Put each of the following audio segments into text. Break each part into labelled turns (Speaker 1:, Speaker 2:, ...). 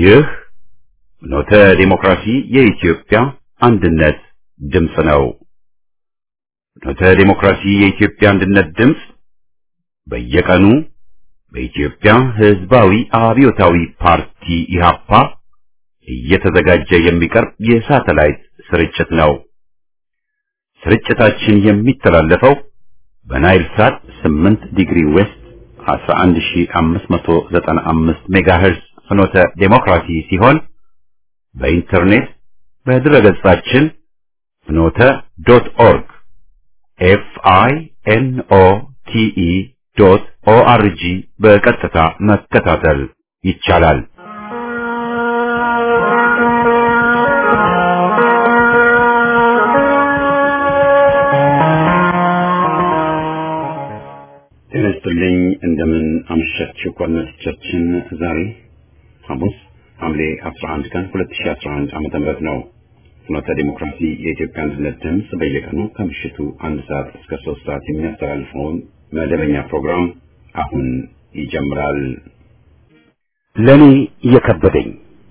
Speaker 1: ይህ ፍኖተ ዲሞክራሲ የኢትዮጵያ አንድነት ድምፅ ነው። ፍኖተ ዲሞክራሲ የኢትዮጵያ አንድነት ድምፅ በየቀኑ በኢትዮጵያ ሕዝባዊ አብዮታዊ ፓርቲ ኢህአፓ እየተዘጋጀ የሚቀርብ የሳተላይት ስርጭት ነው። ስርጭታችን የሚተላለፈው በናይል ሳት 8 ዲግሪ ዌስት 11595 ሜጋሄርዝ ፍኖተ ዴሞክራሲ ሲሆን በኢንተርኔት በድረገጻችን ፍኖተ ዶት ኦርግ ኤፍ አይ ኤን ኦ ቲ ኢ ዶት ኦ አር ጂ በቀጥታ መከታተል ይቻላል። ጤና ይስጥልኝ። እንደምን አመሻችሁ አድማጮቻችን። ዛሬ ሐሙስ ሐምሌ 11 ቀን 2011 ዓመተ ምህረት ነው። ፍኖተ ዲሞክራሲ የኢትዮጵያ አንድነት ድምፅ በየቀኑ ከምሽቱ አንድ ሰዓት እስከ ሶስት ሰዓት የሚያስተላልፈውን መደበኛ ፕሮግራም አሁን ይጀምራል።
Speaker 2: ለኔ የከበደኝ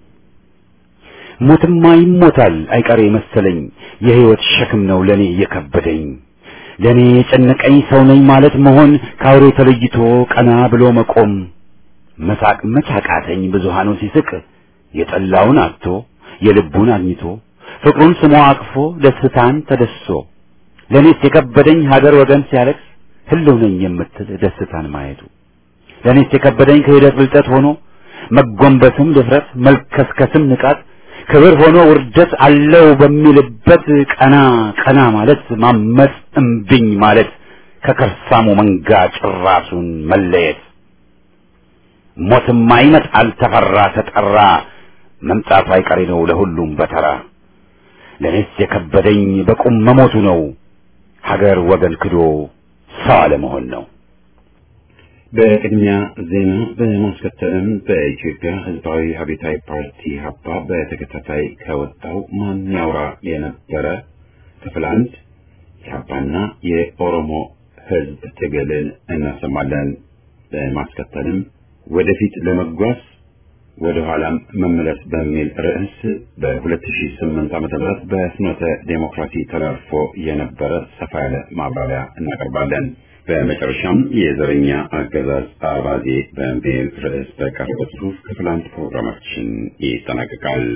Speaker 2: ሞትማ ይሞታል አይቀሬ መሰለኝ የህይወት ሸክም ነው ለኔ የከበደኝ ለኔ የጨነቀኝ ሰው ነኝ ማለት መሆን ከአውሬ ተለይቶ ቀና ብሎ መቆም መሳቅ መቻቃተኝ ብዙሃኑ ሲስቅ የጠላውን አጥቶ የልቡን አግኝቶ ፍቅሩን ስሞ አቅፎ ደስታን ተደስሶ ለኔስ የከበደኝ ሀገር ወገን ሲያለቅስ ህልው ነኝ የምትል ደስታን ማየቱ ለኔስ የከበደኝ ክህደት ብልጠት ሆኖ መጎንበስም ድፍረት መልከስከስም ንቃት ክብር ሆኖ ውርደት አለው በሚልበት ቀና ቀና ማለት ማመፅ እምቢኝ ማለት ከከርሳሙ መንጋ ጭራሱን መለየት ሞትማ ይመጣል ተፈራ ተጠራ መምጣቱ አይቀሬ ነው ለሁሉም በተራ ለኔስ የከበደኝ በቁም መሞቱ ነው ሀገር ወገን ክዶ ሰው አለመሆን ነው።
Speaker 1: በቅድሚያ ዜና በማስከተልም በኢትዮጵያ ሕዝባዊ አብዮታዊ ፓርቲ ሀባ በተከታታይ ከወጣው ማን ያውራ የነበረ ክፍል አንድ የሀባና የኦሮሞ ሕዝብ ትግልን እናሰማለን። በማስከተልም ወደፊት ለመጓዝ ወደ ኋላም መመለስ በሚል ርዕስ በ2008 ዓ.ም በፍኖተ ዴሞክራሲ ተላልፎ የነበረ ሰፋ ያለ ማብራሪያ እናቀርባለን። በመጨረሻም የዘረኛ አገዛዝ አባዜ በሚል ርዕስ በቀረበ ጽሑፍ ክፍል አንድ ፕሮግራማችን ይጠናቀቃል።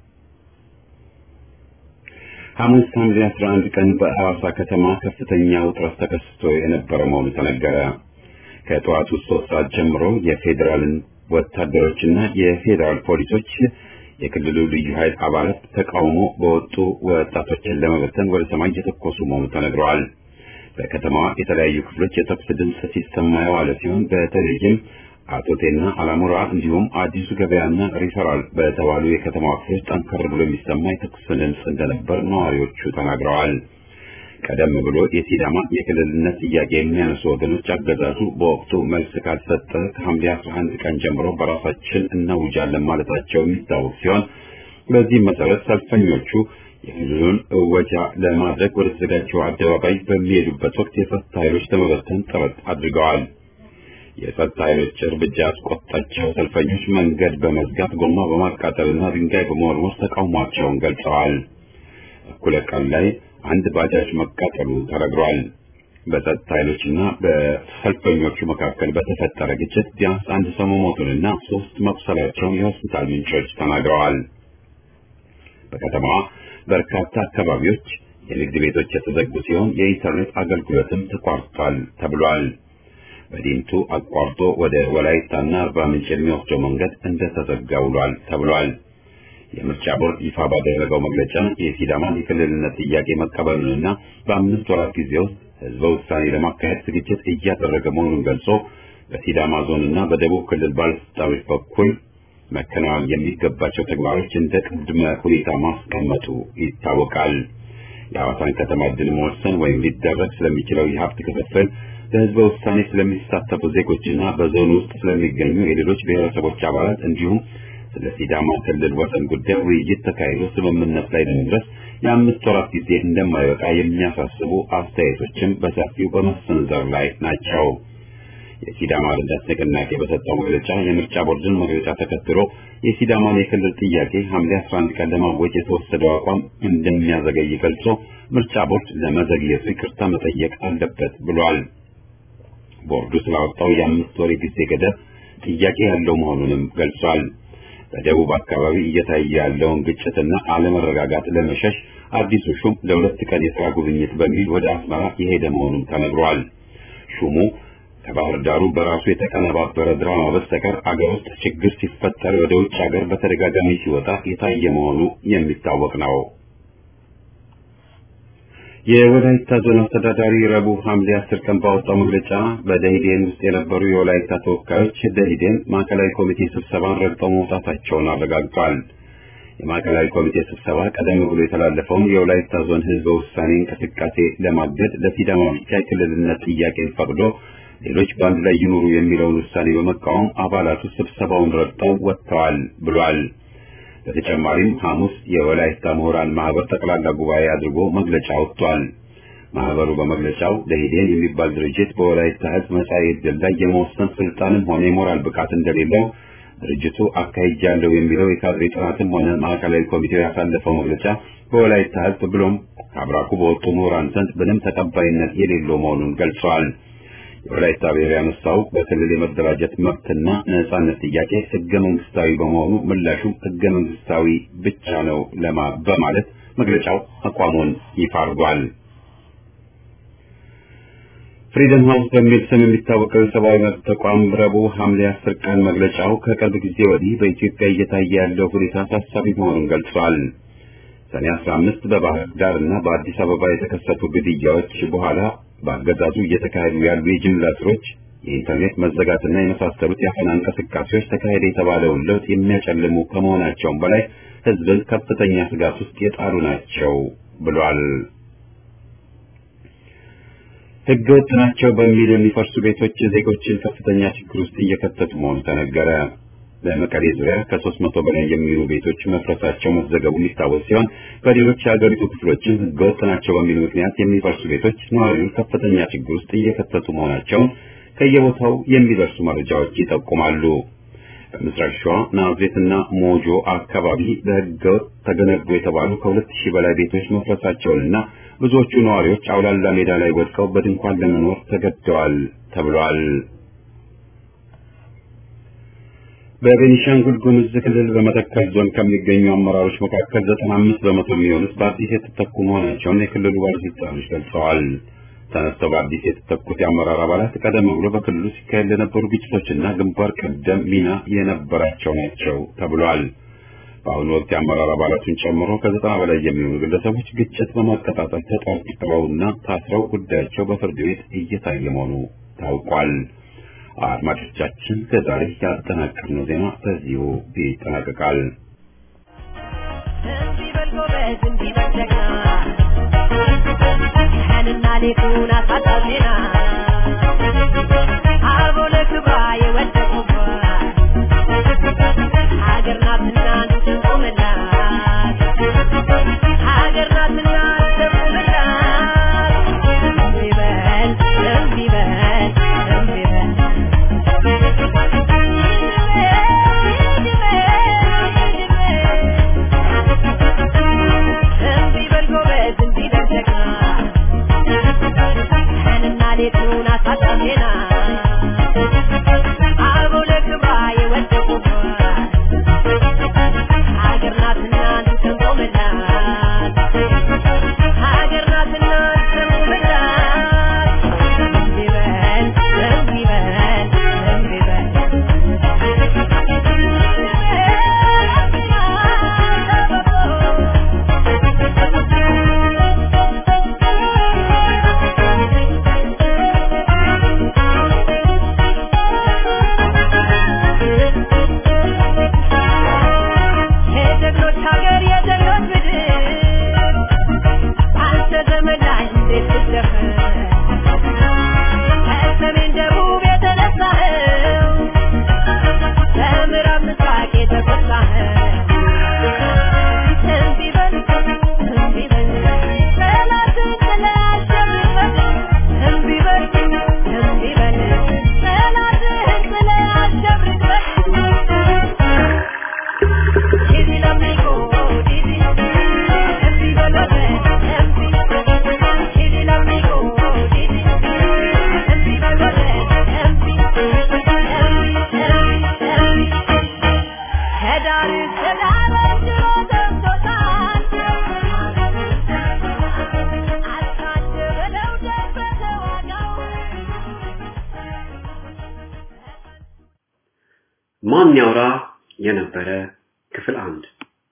Speaker 1: ሐሙስ ሐምሌ 11 ቀን በሐዋሳ ከተማ ከፍተኛ ውጥረት ተከስቶ የነበረ መሆኑ ተነገረ። ከጠዋቱ ሶስት ሰዓት ጀምሮ የፌዴራልን ወታደሮችና የፌዴራል ፖሊሶች የክልሉ ልዩ ኃይል አባላት ተቃውሞ በወጡ ወጣቶችን ለመበተን ወደ ሰማይ እየተኮሱ መሆኑ ተነግረዋል። በከተማዋ የተለያዩ ክፍሎች የተኩስ ድምፅ ሲሰማ የዋለ ሲሆን በተለይም አቶቴና አላሙራ እንዲሁም አዲሱ ገበያና ሪፈራል በተባሉ የከተማዋ ክፍሎች ጠንከር ብሎ የሚሰማ የተኩስ ድምፅ እንደነበር ነዋሪዎቹ ተናግረዋል። ቀደም ብሎ የሲዳማ የክልልነት ጥያቄ የሚያነሱ ወገኖች አገዛዙ በወቅቱ መልስ ካልሰጠ ከሐምሌ 11 ቀን ጀምሮ በራሳችን እናውጃለን ማለታቸው የሚታወቅ ሲሆን በዚህም መሰረት ሰልፈኞቹ የክልሉን እወጃ ለማድረግ ወደ ተዘጋጀው አደባባይ በሚሄዱበት ወቅት የጸጥታ ኃይሎች ለመበተን ጥረት አድርገዋል። የጸጥታ ኃይሎች እርምጃ ያስቆጣቸው ሰልፈኞች መንገድ በመዝጋት ጎማ በማቃጠልና ድንጋይ በመወርወር ተቃውሟቸውን ገልጸዋል። እኩለ ቀን ላይ አንድ ባጃጅ መቃጠሉ ተነግሯል። በጸጥታ ኃይሎችና በሰልፈኞቹ መካከል በተፈጠረ ግጭት ቢያንስ አንድ ሰው መሞቱንና ሶስት መቁሰላቸውን የሆስፒታል ምንጮች ተናግረዋል። በከተማዋ በርካታ አካባቢዎች የንግድ ቤቶች የተዘጉ ሲሆን የኢንተርኔት አገልግሎትም ተቋርጧል ተብሏል። በዲምቱ አቋርጦ ወደ ወላይታና አርባ ምንጭ የሚወስደው መንገድ እንደተዘጋ ውሏል ተብሏል። የምርጫ ቦርድ ይፋ ባደረገው መግለጫ የሲዳማን የክልልነት ጥያቄ መቀበሉንና በአምስት ወራት ጊዜ ውስጥ ህዝበ ውሳኔ ለማካሄድ ዝግጅት እያደረገ መሆኑን ገልጾ በሲዳማ ዞንና በደቡብ ክልል ባለስልጣኖች በኩል መከናወን የሚገባቸው ተግባሮች እንደ ቅድመ ሁኔታ ማስቀመጡ ይታወቃል። የሐዋሳን ከተማ ዕድል መወሰን ወይም ሊደረግ ስለሚችለው የሀብት ክፍፍል በህዝበ ውሳኔ ስለሚሳተፉ ዜጎችና በዞኑ ውስጥ ስለሚገኙ የሌሎች ብሔረሰቦች አባላት እንዲሁም ስለ ሲዳማ ክልል ወሰን ጉዳይ ውይይት ተካሂዶ ስምምነት ላይ ለመድረስ የአምስት ወራት ጊዜ እንደማይበቃ የሚያሳስቡ አስተያየቶችም በሰፊው በመሰንዘር ላይ ናቸው። የሲዳማ ልደት ንቅናቄ በሰጠው መግለጫ የምርጫ ቦርድን መግለጫ ተከትሎ የሲዳማን የክልል ጥያቄ ሐምሌ 11 ቀን ለማወጅ የተወሰደው አቋም እንደሚያዘገይ ገልጾ ምርጫ ቦርድ ለመዘግየቱ ይቅርታ መጠየቅ አለበት ብሏል። ቦርዱ ስላወጣው የአምስት ወር ጊዜ ገደብ ጥያቄ ያለው መሆኑንም ገልጿል። በደቡብ አካባቢ እየታየ ያለውን ግጭትና አለመረጋጋት ለመሸሽ አዲሱ ሹም ለሁለት ቀን የሥራ ጉብኝት በሚል ወደ አስመራ የሄደ መሆኑን ተነግሯል። ሹሙ ከባህር ዳሩ በራሱ የተቀነባበረ ድራማ በስተቀር አገር ውስጥ ችግር ሲፈጠር ወደ ውጭ ሀገር በተደጋጋሚ ሲወጣ የታየ መሆኑ የሚታወቅ ነው። የወላይታ ዞን አስተዳዳሪ ረቡዕ ሐምሌ አስር ቀን ባወጣው መግለጫ በደኢህዴን ውስጥ የነበሩ የወላይታ ተወካዮች ደኢህዴን ማዕከላዊ ኮሚቴ ስብሰባን ረግጠው መውጣታቸውን አረጋግጧል። የማዕከላዊ ኮሚቴ ስብሰባ ቀደም ብሎ የተላለፈውን የወላይታ ዞን ህዝበ ውሳኔ እንቅስቃሴ ለማገድ ለሲዳማ ብቻ የክልልነት ጥያቄን ፈቅዶ ሌሎች በአንድ ላይ ይኑሩ የሚለውን ውሳኔ በመቃወም አባላቱ ስብሰባውን ረግጠው ወጥተዋል ብሏል። በተጨማሪም ሐሙስ የወላይታ ምሁራን ማህበር ጠቅላላ ጉባኤ አድርጎ መግለጫ ወጥቷል። ማህበሩ በመግለጫው ደኢህዴን የሚባል ድርጅት በወላይታ ህዝብ መጻኢ ዕድል ላይ የመወሰን ስልጣንም ሆነ የሞራል ብቃት እንደሌለው ድርጅቱ አካሂጃለሁ የሚለው የካድሬ ጥናትም ሆነ ማዕከላዊ ኮሚቴው ያሳለፈው መግለጫ በወላይታ ህዝብ ብሎም ከአብራኩ በወጡ ምሁራን ዘንድ ምንም ተቀባይነት የሌለው መሆኑን ገልጸዋል። የወላይታ ብሔር ያነሳው በክልል የመደራጀት መብትና ነጻነት ጥያቄ ህገ መንግስታዊ በመሆኑ ምላሹም ህገ መንግስታዊ ብቻ ነው ለማ በማለት መግለጫው አቋሙን ይፋ አድርጓል። ፍሪደም ሃውስ በሚል ስም የሚታወቀው የሰብአዊ መብት ተቋም ረቡዕ ሐምሌ አስር ቀን መግለጫው ከቅርብ ጊዜ ወዲህ በኢትዮጵያ እየታየ ያለው ሁኔታ አሳሳቢ መሆኑን ገልጿል። ሰኔ 15 በባህር ዳር እና በአዲስ አበባ የተከሰቱ ግድያዎች በኋላ በአገዛዙ እየተካሄዱ ያሉ የጅምላ እስሮች፣ የኢንተርኔት መዘጋትና የመሳሰሉት የአፈና እንቅስቃሴዎች ተካሄደ የተባለውን ለውጥ የሚያጨልሙ ከመሆናቸውም በላይ ህዝብን ከፍተኛ ስጋት ውስጥ የጣሉ ናቸው ብሏል። ህገወጥ ናቸው በሚል የሚፈርሱ ቤቶች ዜጎችን ከፍተኛ ችግር ውስጥ እየከተቱ መሆኑ ተነገረ። በመቀሌ ዙሪያ ከሶስት መቶ በላይ የሚሆኑ ቤቶች መፍረሳቸው መዘገቡ የሚታወስ ሲሆን በሌሎች የሀገሪቱ ክፍሎችም ህገወጥ ናቸው በሚል ምክንያት የሚፈርሱ ቤቶች ነዋሪውን ከፍተኛ ችግር ውስጥ እየከተቱ መሆናቸውን ከየቦታው የሚደርሱ መረጃዎች ይጠቁማሉ። በምስራቅ ሸዋ ናዝሬትና ሞጆ አካባቢ በህገወጥ ተገነቡ የተባሉ ከሁለት ሺህ በላይ ቤቶች መፍረሳቸውንና ብዙዎቹ ነዋሪዎች አውላላ ሜዳ ላይ ወድቀው በድንኳን ለመኖር ተገደዋል ተብሏል። በቤኒሻንጉል ጉሙዝ ክልል በመተከል ዞን ከሚገኙ አመራሮች መካከል ዘጠና አምስት በመቶ የሚሆኑት በአዲስ የተተኩ መሆናቸውን የክልሉ ባለስልጣኖች ገልጸዋል። ተነስተው በአዲስ የተተኩት የአመራር አባላት ቀደም ብሎ በክልሉ ሲካሄድ ለነበሩ ግጭቶችና ግንባር ቀደም ሚና የነበራቸው ናቸው ተብሏል። በአሁኑ ወቅት የአመራር አባላቱን ጨምሮ ከዘጠና በላይ የሚሆኑ ግለሰቦች ግጭት በማቀጣጠል ተጠርጥረውና ታስረው ጉዳያቸው በፍርድ ቤት እየታየ መሆኑ ታውቋል። አድማጮቻችን ከዛሬ ያጠናቀርነው ዜና በዚሁ ይጠናቀቃል።
Speaker 3: ቀንና ሌቱን አሳጣዜና አቦ ለክብሯ የወደቁባት ሀገር ናትና እንቆምላት ሀገር ናትና እንቆምላት እምቢ በል እምቢ በል እምቢ በል እምቢ በል ጎበዝ እምቢ በል ጀግና ቀንና ሌቱን አሳጣዜና አቦ ለክብሯ
Speaker 4: ማን ያውራ የነበረ ክፍል አንድ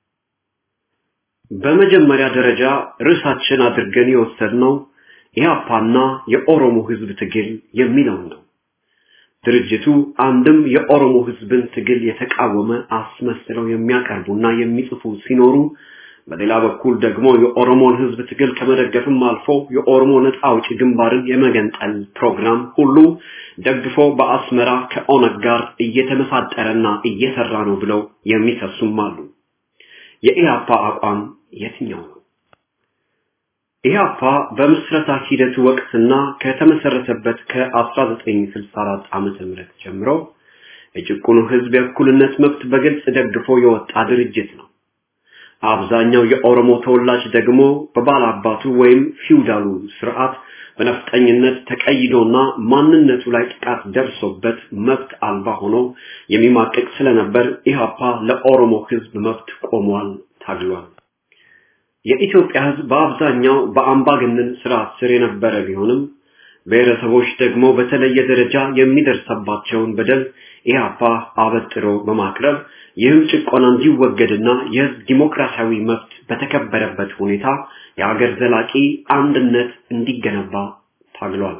Speaker 4: በመጀመሪያ ደረጃ ርዕሳችን አድርገን የወሰድነው ኢህአፓና የኦሮሞ ህዝብ ትግል የሚለውን ነው። ድርጅቱ አንድም የኦሮሞ ህዝብን ትግል የተቃወመ አስመስለው የሚያቀርቡና የሚጽፉ ሲኖሩ በሌላ በኩል ደግሞ የኦሮሞን ህዝብ ትግል ከመደገፍም አልፎ የኦሮሞ ነፃ አውጪ ግንባርን የመገንጠል ፕሮግራም ሁሉ ደግፎ በአስመራ ከኦነግ ጋር እየተመሳጠረና እየሰራ ነው ብለው የሚከሱም አሉ። የኢህአፓ አቋም የትኛው ነው? ኢህአፓ በምስረታ ሂደቱ ወቅትና ከተመሰረተበት ከ1964 ዓመተ ምህረት ጀምሮ የጭቁኑ ህዝብ የእኩልነት መብት በግልጽ ደግፎ የወጣ ድርጅት ነው። አብዛኛው የኦሮሞ ተወላጅ ደግሞ በባላባቱ ወይም ፊውዳሉ ስርዓት በነፍጠኝነት ተቀይዶና ማንነቱ ላይ ጥቃት ደርሶበት መብት አልባ ሆኖ የሚማቅቅ ስለነበር ኢህአፓ ለኦሮሞ ህዝብ መብት ቆሟል፣ ታግሏል። የኢትዮጵያ ህዝብ በአብዛኛው በአምባገነን ስርዓት ስር የነበረ ቢሆንም ብሔረሰቦች ደግሞ በተለየ ደረጃ የሚደርሰባቸውን በደል ኢህአፓ አበጥሮ በማቅረብ ይህም ጭቆና እንዲወገድና የህዝብ ዲሞክራሲያዊ መብት በተከበረበት ሁኔታ የሀገር ዘላቂ አንድነት እንዲገነባ ታግሏል።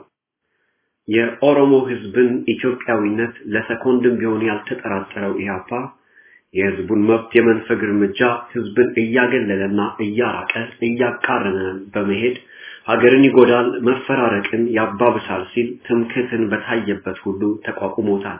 Speaker 4: የኦሮሞ ህዝብን ኢትዮጵያዊነት ለሰኮንድም ቢሆን ያልተጠራጠረው ኢህአፓ የህዝቡን መብት የመንፈግ እርምጃ ህዝብን እያገለለና እያራቀ እያቃረነ በመሄድ ሀገርን ይጎዳል፣ መፈራረቅን ያባብሳል ሲል ትምክህትን በታየበት ሁሉ ተቋቁሞታል።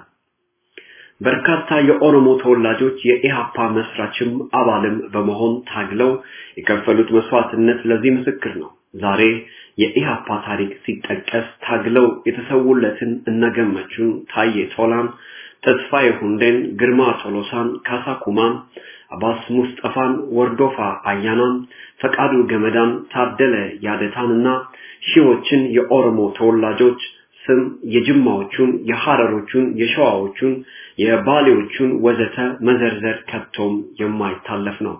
Speaker 4: በርካታ የኦሮሞ ተወላጆች የኢሃፓ መስራችም አባልም በመሆን ታግለው የከፈሉት መስዋዕትነት ለዚህ ምስክር ነው። ዛሬ የኢሃፓ ታሪክ ሲጠቀስ ታግለው የተሰውለትን እነገመቹን ታዬ ቶላን፣ ተስፋዬ ሁንዴን፣ ግርማ ቶሎሳን፣ ካሳ ኩማን፣ አባስ ሙስጠፋን፣ ወርዶፋ አያናን፣ ፈቃዱ ገመዳን፣ ታደለ ያደታንና ሺዎችን የኦሮሞ ተወላጆች ስም የጅማዎቹን፣ የሐረሮቹን፣ የሸዋዎቹን፣ የባሌዎቹን ወዘተ መዘርዘር ከቶም የማይታለፍ ነው።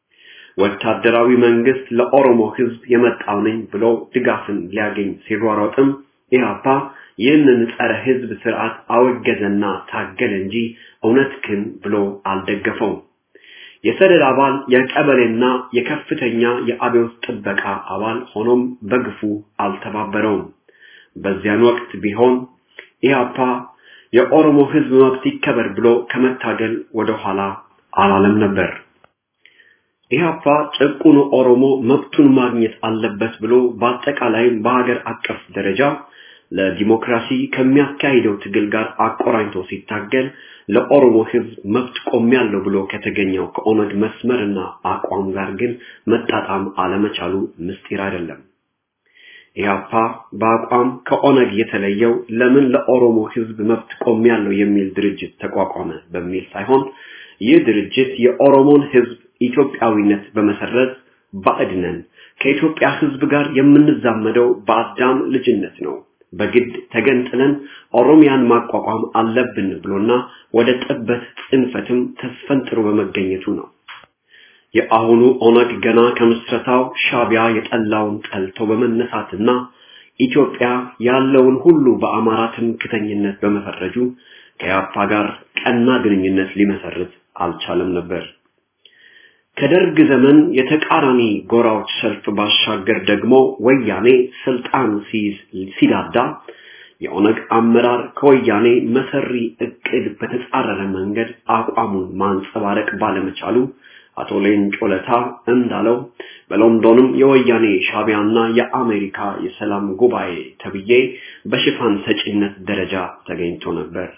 Speaker 4: ወታደራዊ መንግስት ለኦሮሞ ህዝብ የመጣው ነኝ ብሎ ድጋፍን ሊያገኝ ሲሯሯጥም ኢህአፓ ይህንን ጸረ ህዝብ ስርዓት አወገዘና ታገለ እንጂ እውነት ግን ብሎ አልደገፈውም። የሰደድ አባል የቀበሌና የከፍተኛ የአብዮት ጥበቃ አባል ሆኖም በግፉ አልተባበረውም። በዚያን ወቅት ቢሆን ኢህአፓ የኦሮሞ ህዝብ መብት ይከበር ብሎ ከመታገል ወደ ኋላ አላለም ነበር። ኢህአፓ ጭቁኑ ኦሮሞ መብቱን ማግኘት አለበት ብሎ በአጠቃላይም በሀገር አቀፍ ደረጃ ለዲሞክራሲ ከሚያካሂደው ትግል ጋር አቆራኝቶ ሲታገል ለኦሮሞ ህዝብ መብት ቆሜያለሁ ብሎ ከተገኘው ከኦነግ መስመርና አቋም ጋር ግን መጣጣም አለመቻሉ ምስጢር አይደለም። ኢህአፓ በአቋም ከኦነግ የተለየው ለምን ለኦሮሞ ህዝብ መብት ቆሜያለሁ የሚል ድርጅት ተቋቋመ በሚል ሳይሆን ይህ ድርጅት የኦሮሞን ህዝብ ኢትዮጵያዊነት በመሰረዝ ባዕድ ነን፣ ከኢትዮጵያ ህዝብ ጋር የምንዛመደው በአዳም ልጅነት ነው፣ በግድ ተገንጥለን ኦሮሚያን ማቋቋም አለብን ብሎና ወደ ጥበት ጽንፈትም ተስፈንጥሮ በመገኘቱ ነው። የአሁኑ ኦነግ ገና ከምስረታው ሻቢያ የጠላውን ጠልቶ በመነሳትና ኢትዮጵያ ያለውን ሁሉ በአማራ ትምክተኝነት በመፈረጁ ከያፓ ጋር ቀና ግንኙነት ሊመሰርት አልቻለም ነበር። ከደርግ ዘመን የተቃራኒ ጎራዎች ሰልፍ ባሻገር ደግሞ ወያኔ ስልጣን ሲይዝ ሲዳዳ የኦነግ አመራር ከወያኔ መሰሪ እቅድ በተጻረረ መንገድ አቋሙን ማንጸባረቅ ባለመቻሉ አቶ ሌንጮ ለታ እንዳለው በሎንዶንም የወያኔ ሻቢያና የአሜሪካ የሰላም ጉባኤ ተብዬ በሽፋን ሰጪነት ደረጃ ተገኝቶ ነበር።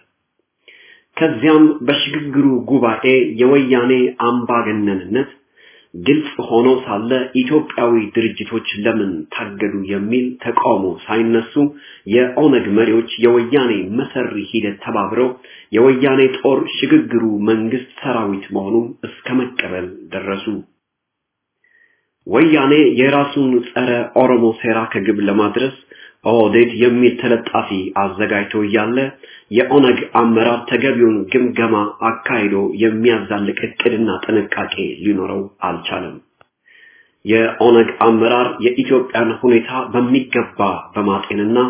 Speaker 4: ከዚያም በሽግግሩ ጉባኤ የወያኔ አምባገነንነት ግልጽ ሆኖ ሳለ ኢትዮጵያዊ ድርጅቶች ለምን ታገዱ የሚል ተቃውሞ ሳይነሱ የኦነግ መሪዎች የወያኔ መሰሪ ሂደት ተባብረው የወያኔ ጦር ሽግግሩ መንግስት ሰራዊት መሆኑን እስከ መቀበል ደረሱ። ወያኔ የራሱን ጸረ ኦሮሞ ሴራ ከግብ ለማድረስ ኦህዴድ የሚል ተለጣፊ አዘጋጅቶ እያለ የኦነግ አመራር ተገቢውን ግምገማ አካሂዶ የሚያዛልቅ እቅድና ጥንቃቄ ሊኖረው አልቻለም። የኦነግ አመራር የኢትዮጵያን ሁኔታ በሚገባ በማጤንና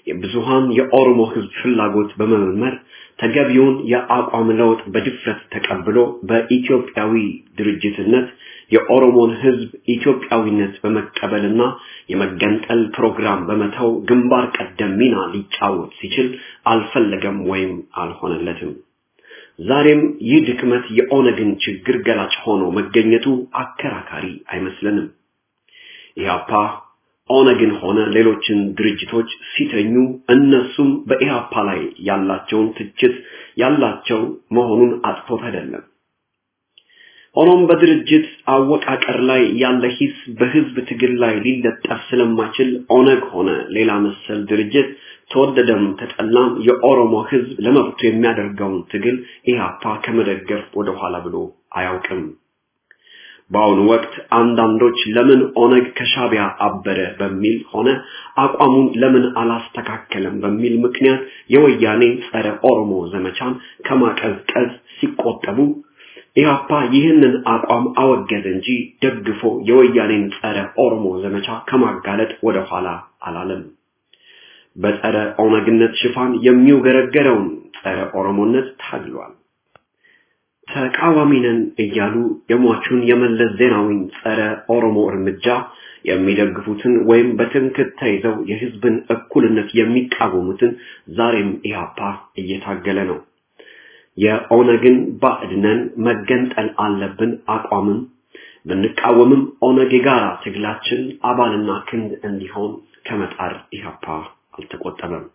Speaker 4: የብዙሃን የኦሮሞ ህዝብ ፍላጎት በመመርመር ተገቢውን የአቋም ለውጥ በድፍረት ተቀብሎ በኢትዮጵያዊ ድርጅትነት የኦሮሞን ህዝብ ኢትዮጵያዊነት በመቀበልና የመገንጠል ፕሮግራም በመተው ግንባር ቀደም ሚና ሊጫወት ሲችል አልፈለገም ወይም አልሆነለትም። ዛሬም ይህ ድክመት የኦነግን ችግር ገላጭ ሆኖ መገኘቱ አከራካሪ አይመስለንም። ኢህአፓ ኦነግን ሆነ ሌሎችን ድርጅቶች ሲተኙ እነሱም በኢህአፓ ላይ ያላቸውን ትችት ያላቸው መሆኑን አጥፎት አይደለም። ሆኖም በድርጅት አወቃቀር ላይ ያለ ሂስ በህዝብ ትግል ላይ ሊለጠፍ ስለማይችል ኦነግ ሆነ ሌላ መሰል ድርጅት ተወደደም ተጠላም የኦሮሞ ህዝብ ለመብቱ የሚያደርገውን ትግል ኢህአፓ ከመደገፍ ወደኋላ ብሎ አያውቅም። በአሁኑ ወቅት አንዳንዶች ለምን ኦነግ ከሻቢያ አበረ በሚል ሆነ አቋሙን ለምን አላስተካከለም በሚል ምክንያት የወያኔ ጸረ ኦሮሞ ዘመቻን ከማቀዝቀዝ ሲቆጠቡ ኢህአፓ ይህንን አቋም አወገዘ እንጂ ደግፎ የወያኔን ጸረ ኦሮሞ ዘመቻ ከማጋለጥ ወደ ኋላ አላለም። በጸረ ኦነግነት ሽፋን የሚውገረገረውን ጸረ ኦሮሞነት ታግሏል። ተቃዋሚ ነን እያሉ የሟቹን የመለስ ዜናዊን ጸረ ኦሮሞ እርምጃ የሚደግፉትን ወይም በትምክህት ተይዘው የህዝብን እኩልነት የሚቃወሙትን ዛሬም ኢህአፓ እየታገለ ነው። የኦነግን ባዕድነን መገንጠል አለብን አቋምም ብንቃወምም ኦነግ የጋራ ትግላችን አባልና ክንድ እንዲሆን ከመጣር ኢህአፓ አልተቆጠበም።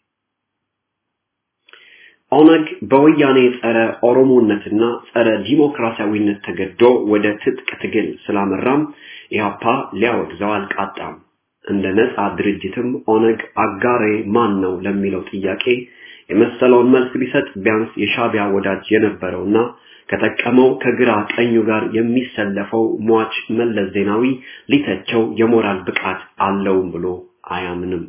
Speaker 4: ኦነግ በወያኔ ጸረ ኦሮሞነትና ጸረ ዲሞክራሲያዊነት ተገዶ ወደ ትጥቅ ትግል ስላመራም ኢህአፓ ሊያወግዘው አልቃጣም። እንደ ነፃ ድርጅትም ኦነግ አጋሬ ማን ነው ለሚለው ጥያቄ የመሰለውን መልስ ቢሰጥ ቢያንስ የሻቢያ ወዳጅ የነበረውና ከጠቀመው ከግራ ቀኙ ጋር የሚሰለፈው ሟች መለስ ዜናዊ ሊተቸው የሞራል ብቃት አለውም ብሎ አያምንም።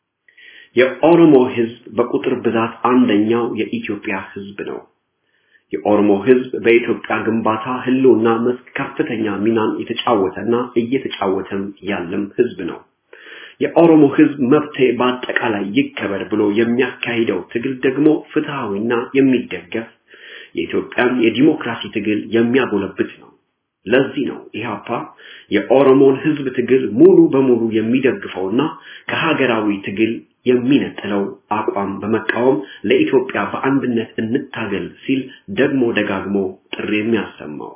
Speaker 4: የኦሮሞ ህዝብ በቁጥር ብዛት አንደኛው የኢትዮጵያ ህዝብ ነው። የኦሮሞ ህዝብ በኢትዮጵያ ግንባታ ህልውና መስክ ከፍተኛ ሚናን የተጫወተና እየተጫወተም ያለም ህዝብ ነው። የኦሮሞ ህዝብ መብቴ በአጠቃላይ ይከበር ብሎ የሚያካሂደው ትግል ደግሞ ፍትሃዊና የሚደገፍ የኢትዮጵያን የዲሞክራሲ ትግል የሚያጎለብት ነው። ለዚህ ነው ኢህአፓ የኦሮሞን ህዝብ ትግል ሙሉ በሙሉ የሚደግፈውና ከሀገራዊ ትግል የሚነጥለው አቋም በመቃወም ለኢትዮጵያ በአንድነት እንታገል ሲል ደግሞ ደጋግሞ ጥሪ የሚያሰማው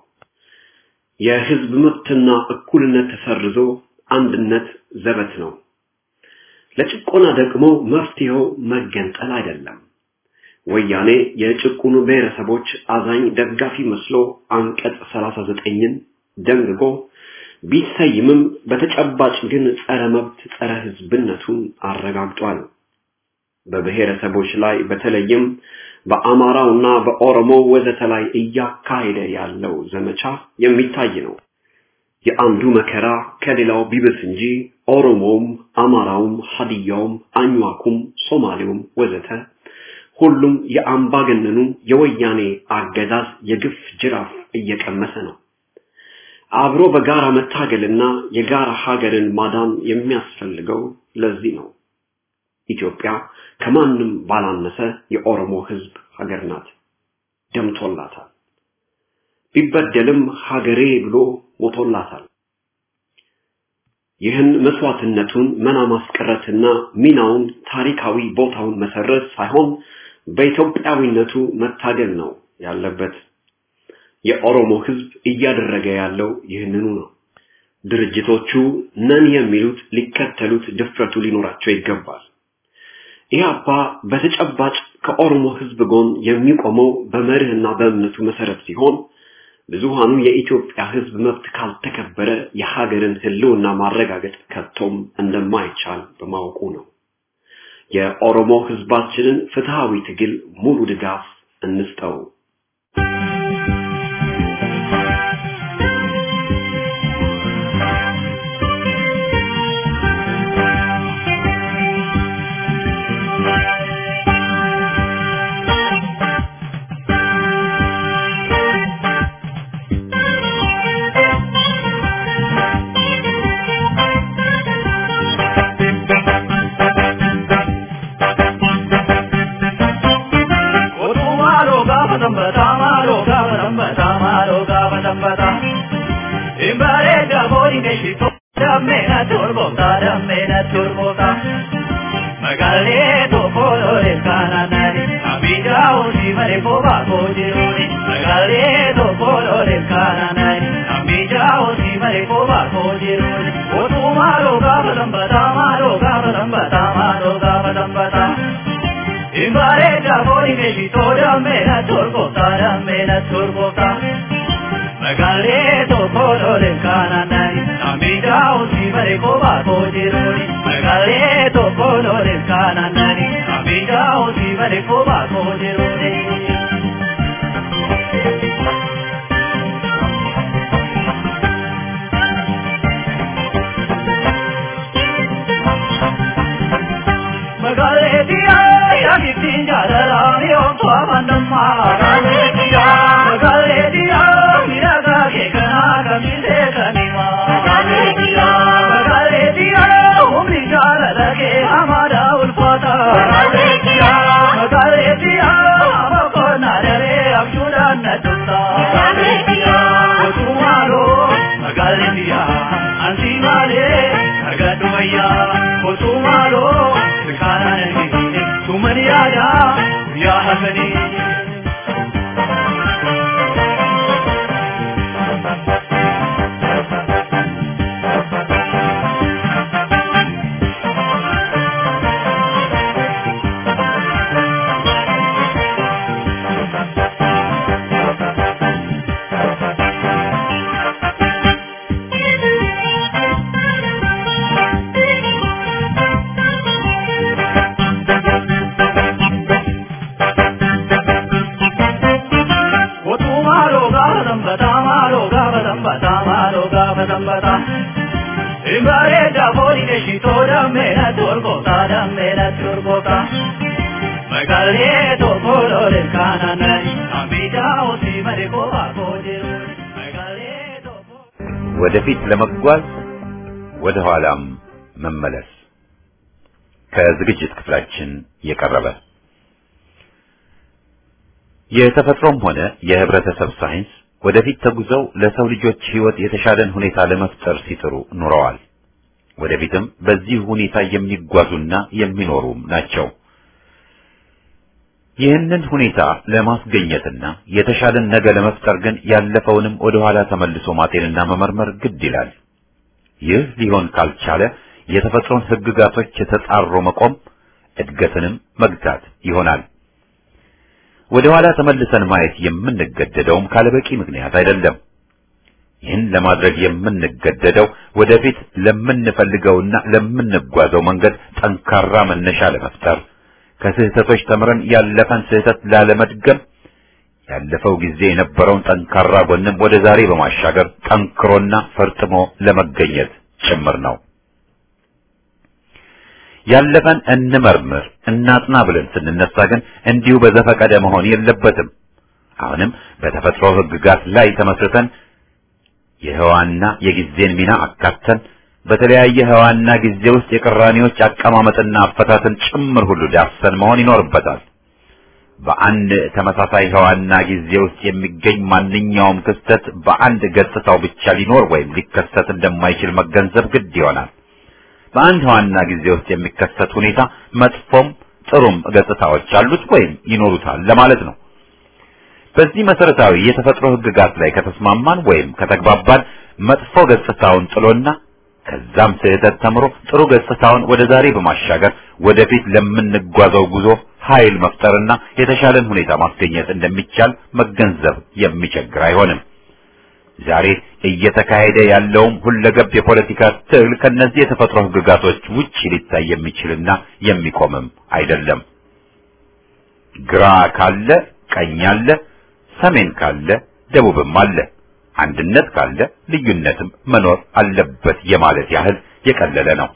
Speaker 4: የህዝብ መብትና እኩልነት ተሰርዞ አንድነት ዘበት ነው። ለጭቆና ደግሞ መፍትሄው መገንጠል አይደለም። ወያኔ የጭቁኑ ብሔረሰቦች አዛኝ ደጋፊ መስሎ አንቀጽ 39ን ደንግጎ ቢሰይምም በተጨባጭ ግን ጸረ መብት ጸረ ህዝብነቱን አረጋግጧል። በብሔረሰቦች ላይ በተለይም በአማራውና በኦሮሞ ወዘተ ላይ እያካሄደ ያለው ዘመቻ የሚታይ ነው። የአንዱ መከራ ከሌላው ቢብስ እንጂ ኦሮሞውም፣ አማራውም፣ ሀዲያውም፣ አኝዋኩም፣ ሶማሌውም ወዘተ ሁሉም የአምባገነኑ የወያኔ አገዛዝ የግፍ ጅራፍ እየቀመሰ ነው። አብሮ በጋራ መታገልና የጋራ ሀገርን ማዳን የሚያስፈልገው ለዚህ ነው። ኢትዮጵያ ከማንም ባላነሰ የኦሮሞ ህዝብ ሀገር ናት፣ ደምቶላታል። ቢበደልም ሀገሬ ብሎ ሞቶላታል። ይህን መስዋዕትነቱን መና ማስቀረትና ሚናውን ታሪካዊ ቦታውን መሰረዝ ሳይሆን በኢትዮጵያዊነቱ መታገል ነው ያለበት። የኦሮሞ ህዝብ እያደረገ ያለው ይህንኑ ነው። ድርጅቶቹ ነን የሚሉት ሊከተሉት ድፍረቱ ሊኖራቸው ይገባል። ኢህአፓ በተጨባጭ ከኦሮሞ ህዝብ ጎን የሚቆመው በመርህና በእምነቱ መሰረት ሲሆን ብዙሃኑ የኢትዮጵያ ህዝብ መብት ካልተከበረ የሀገርን ህልውና ማረጋገጥ ከቶም እንደማይቻል በማወቁ ነው። የኦሮሞ ህዝባችንን ፍትሃዊ ትግል ሙሉ ድጋፍ እንስጠው።
Speaker 3: dambata Imbareeda booni keeshito dammeena turboota dammeena turboota Magaalee tokko lole kaananani Abidja hojii malee boobaa koo jiruuni Magaalee tokko lole kaananani Abidja hojii malee boobaa koo jiruuni Otuu maaloo gaafa dambata maaloo gaafa dambata maaloo gaafa dambata Imbareeda booni keeshito dammeena turboota dammeena turboota Magaalee tokko lole kaananani Abidja hojii malee boobaa koo jiruuni Magaalee tokko lole kaananani Abidja hojii malee boobaa koo jiruuni. Magaalee diyaa yaadittiin jaalalaani omtuu amandammaa. Magaalee diyaa magaalee diyaa miidhagaa keekanaa kamisee kanimaa. Magaalee diyaa magaalee diyaa humni jaalala kee hamaadhaa ulfaata. Magaalee diyaa magaalee diyaa amakoona daree abjuudhaan na tumta. Magaalee diyaa otuumaaloo magaalee diyaa ansi maalee argadhu wayyaa otuumaaloo. kananani tumani yaada guyyaa halkanii. Imbareeda booni keeshitoo dammeena turboota dammeena turboota. Magaalee tokko lole kaananani Abidja hojii malee boobaa koo jiruuni. Magaalee tokko.
Speaker 2: ወደፊት ለመጓዝ ወደ ኋላም መመለስ ከዝግጅት ክፍላችን የቀረበ የተፈጥሮም ሆነ የህብረተሰብ ሳይንስ ወደፊት ተጉዘው ለሰው ልጆች ህይወት የተሻለን ሁኔታ ለመፍጠር ሲጥሩ ኑረዋል። ወደፊትም በዚህ ሁኔታ የሚጓዙና የሚኖሩም ናቸው። ይህንን ሁኔታ ለማስገኘትና የተሻለን ነገ ለመፍጠር ግን ያለፈውንም ወደ ኋላ ተመልሶ ማጤንና መመርመር ግድ ይላል። ይህ ሊሆን ካልቻለ የተፈጥሮን ህግጋቶች ተጻሮ መቆም እድገትንም መግታት ይሆናል። ወደ ኋላ ተመልሰን ማየት የምንገደደውም ካለበቂ ምክንያት አይደለም። ይህን ለማድረግ የምንገደደው ወደፊት ለምንፈልገውና ለምንጓዘው መንገድ ጠንካራ መነሻ ለመፍጠር ከስህተቶች ተምረን ያለፈን ስህተት ላለመድገም ያለፈው ጊዜ የነበረውን ጠንካራ ጎንም ወደ ዛሬ በማሻገር ጠንክሮና ፈርጥሞ ለመገኘት ጭምር ነው። ያለፈን እንመርምር እናጥና ብለን ስንነሳ ግን እንዲሁ በዘፈቀደ መሆን የለበትም። አሁንም በተፈጥሮ ህግጋት ላይ ተመስርተን የህዋና የጊዜን ሚና አካተን በተለያየ ህዋና ጊዜ ውስጥ የቅራኔዎች አቀማመጥና አፈታትን ጭምር ሁሉ ዳሰን መሆን ይኖርበታል። በአንድ ተመሳሳይ ህዋና ጊዜ ውስጥ የሚገኝ ማንኛውም ክስተት በአንድ ገጽታው ብቻ ሊኖር ወይም ሊከሰት እንደማይችል መገንዘብ ግድ ይሆናል። በአንድ ህዋና ጊዜ ውስጥ የሚከሰት ሁኔታ መጥፎም ጥሩም ገጽታዎች አሉት ወይም ይኖሩታል ለማለት ነው። በዚህ መሰረታዊ የተፈጥሮ ህግጋት ላይ ከተስማማን ወይም ከተግባባን መጥፎ ገጽታውን ጥሎና ከዛም ስህተት ተምሮ ጥሩ ገጽታውን ወደ ዛሬ በማሻገር ወደፊት ለምንጓዘው ጉዞ ኃይል መፍጠርና የተሻለን ሁኔታ ማስገኘት እንደሚቻል መገንዘብ የሚቸግር አይሆንም። ዛሬ እየተካሄደ ያለውም ሁለገብ የፖለቲካ ትግል ከነዚህ የተፈጥሮ ህግጋቶች ውጪ ሊታይ የሚችልና የሚቆምም አይደለም። ግራ ካለ ቀኝ አለ፣ ሰሜን ካለ ደቡብም አለ። አንድነት ካለ ልዩነትም መኖር አለበት የማለት ያህል የቀለለ ነው።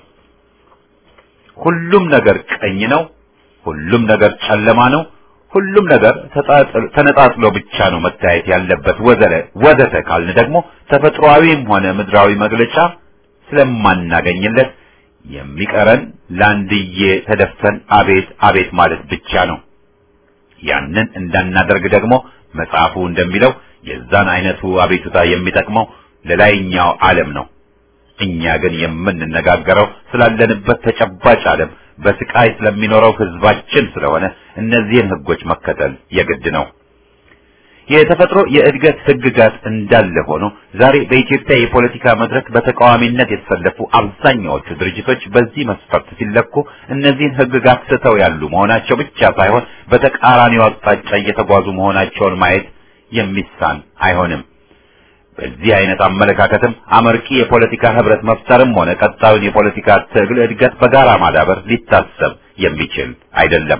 Speaker 2: ሁሉም ነገር ቀኝ ነው፣ ሁሉም ነገር ጨለማ ነው፣ ሁሉም ነገር ተነጣጥሎ ብቻ ነው መታየት ያለበት ወዘለ ወዘተ ካልን ደግሞ ተፈጥሯዊም ሆነ ምድራዊ መግለጫ ስለማናገኝለት የሚቀረን ለአንድዬ ተደፍተን አቤት አቤት ማለት ብቻ ነው። ያንን እንዳናደርግ ደግሞ መጽሐፉ እንደሚለው የዛን አይነቱ አቤቱታ የሚጠቅመው ለላይኛው ዓለም ነው። እኛ ግን የምንነጋገረው ስላለንበት ተጨባጭ ዓለም በስቃይ ስለሚኖረው ህዝባችን ስለሆነ እነዚህን ህጎች መከተል የግድ ነው። የተፈጥሮ የእድገት ህግጋት እንዳለ ሆኖ ዛሬ በኢትዮጵያ የፖለቲካ መድረክ በተቃዋሚነት የተሰለፉ አብዛኛዎቹ ድርጅቶች በዚህ መስፈርት ሲለኩ እነዚህን ህግጋት ስተው ያሉ መሆናቸው ብቻ ሳይሆን በተቃራኒው አቅጣጫ እየተጓዙ መሆናቸውን ማየት የሚሳን አይሆንም። በዚህ አይነት አመለካከትም አመርቂ የፖለቲካ ህብረት መፍጠርም ሆነ ቀጣዩን የፖለቲካ ትግል እድገት በጋራ ማዳበር ሊታሰብ የሚችል አይደለም።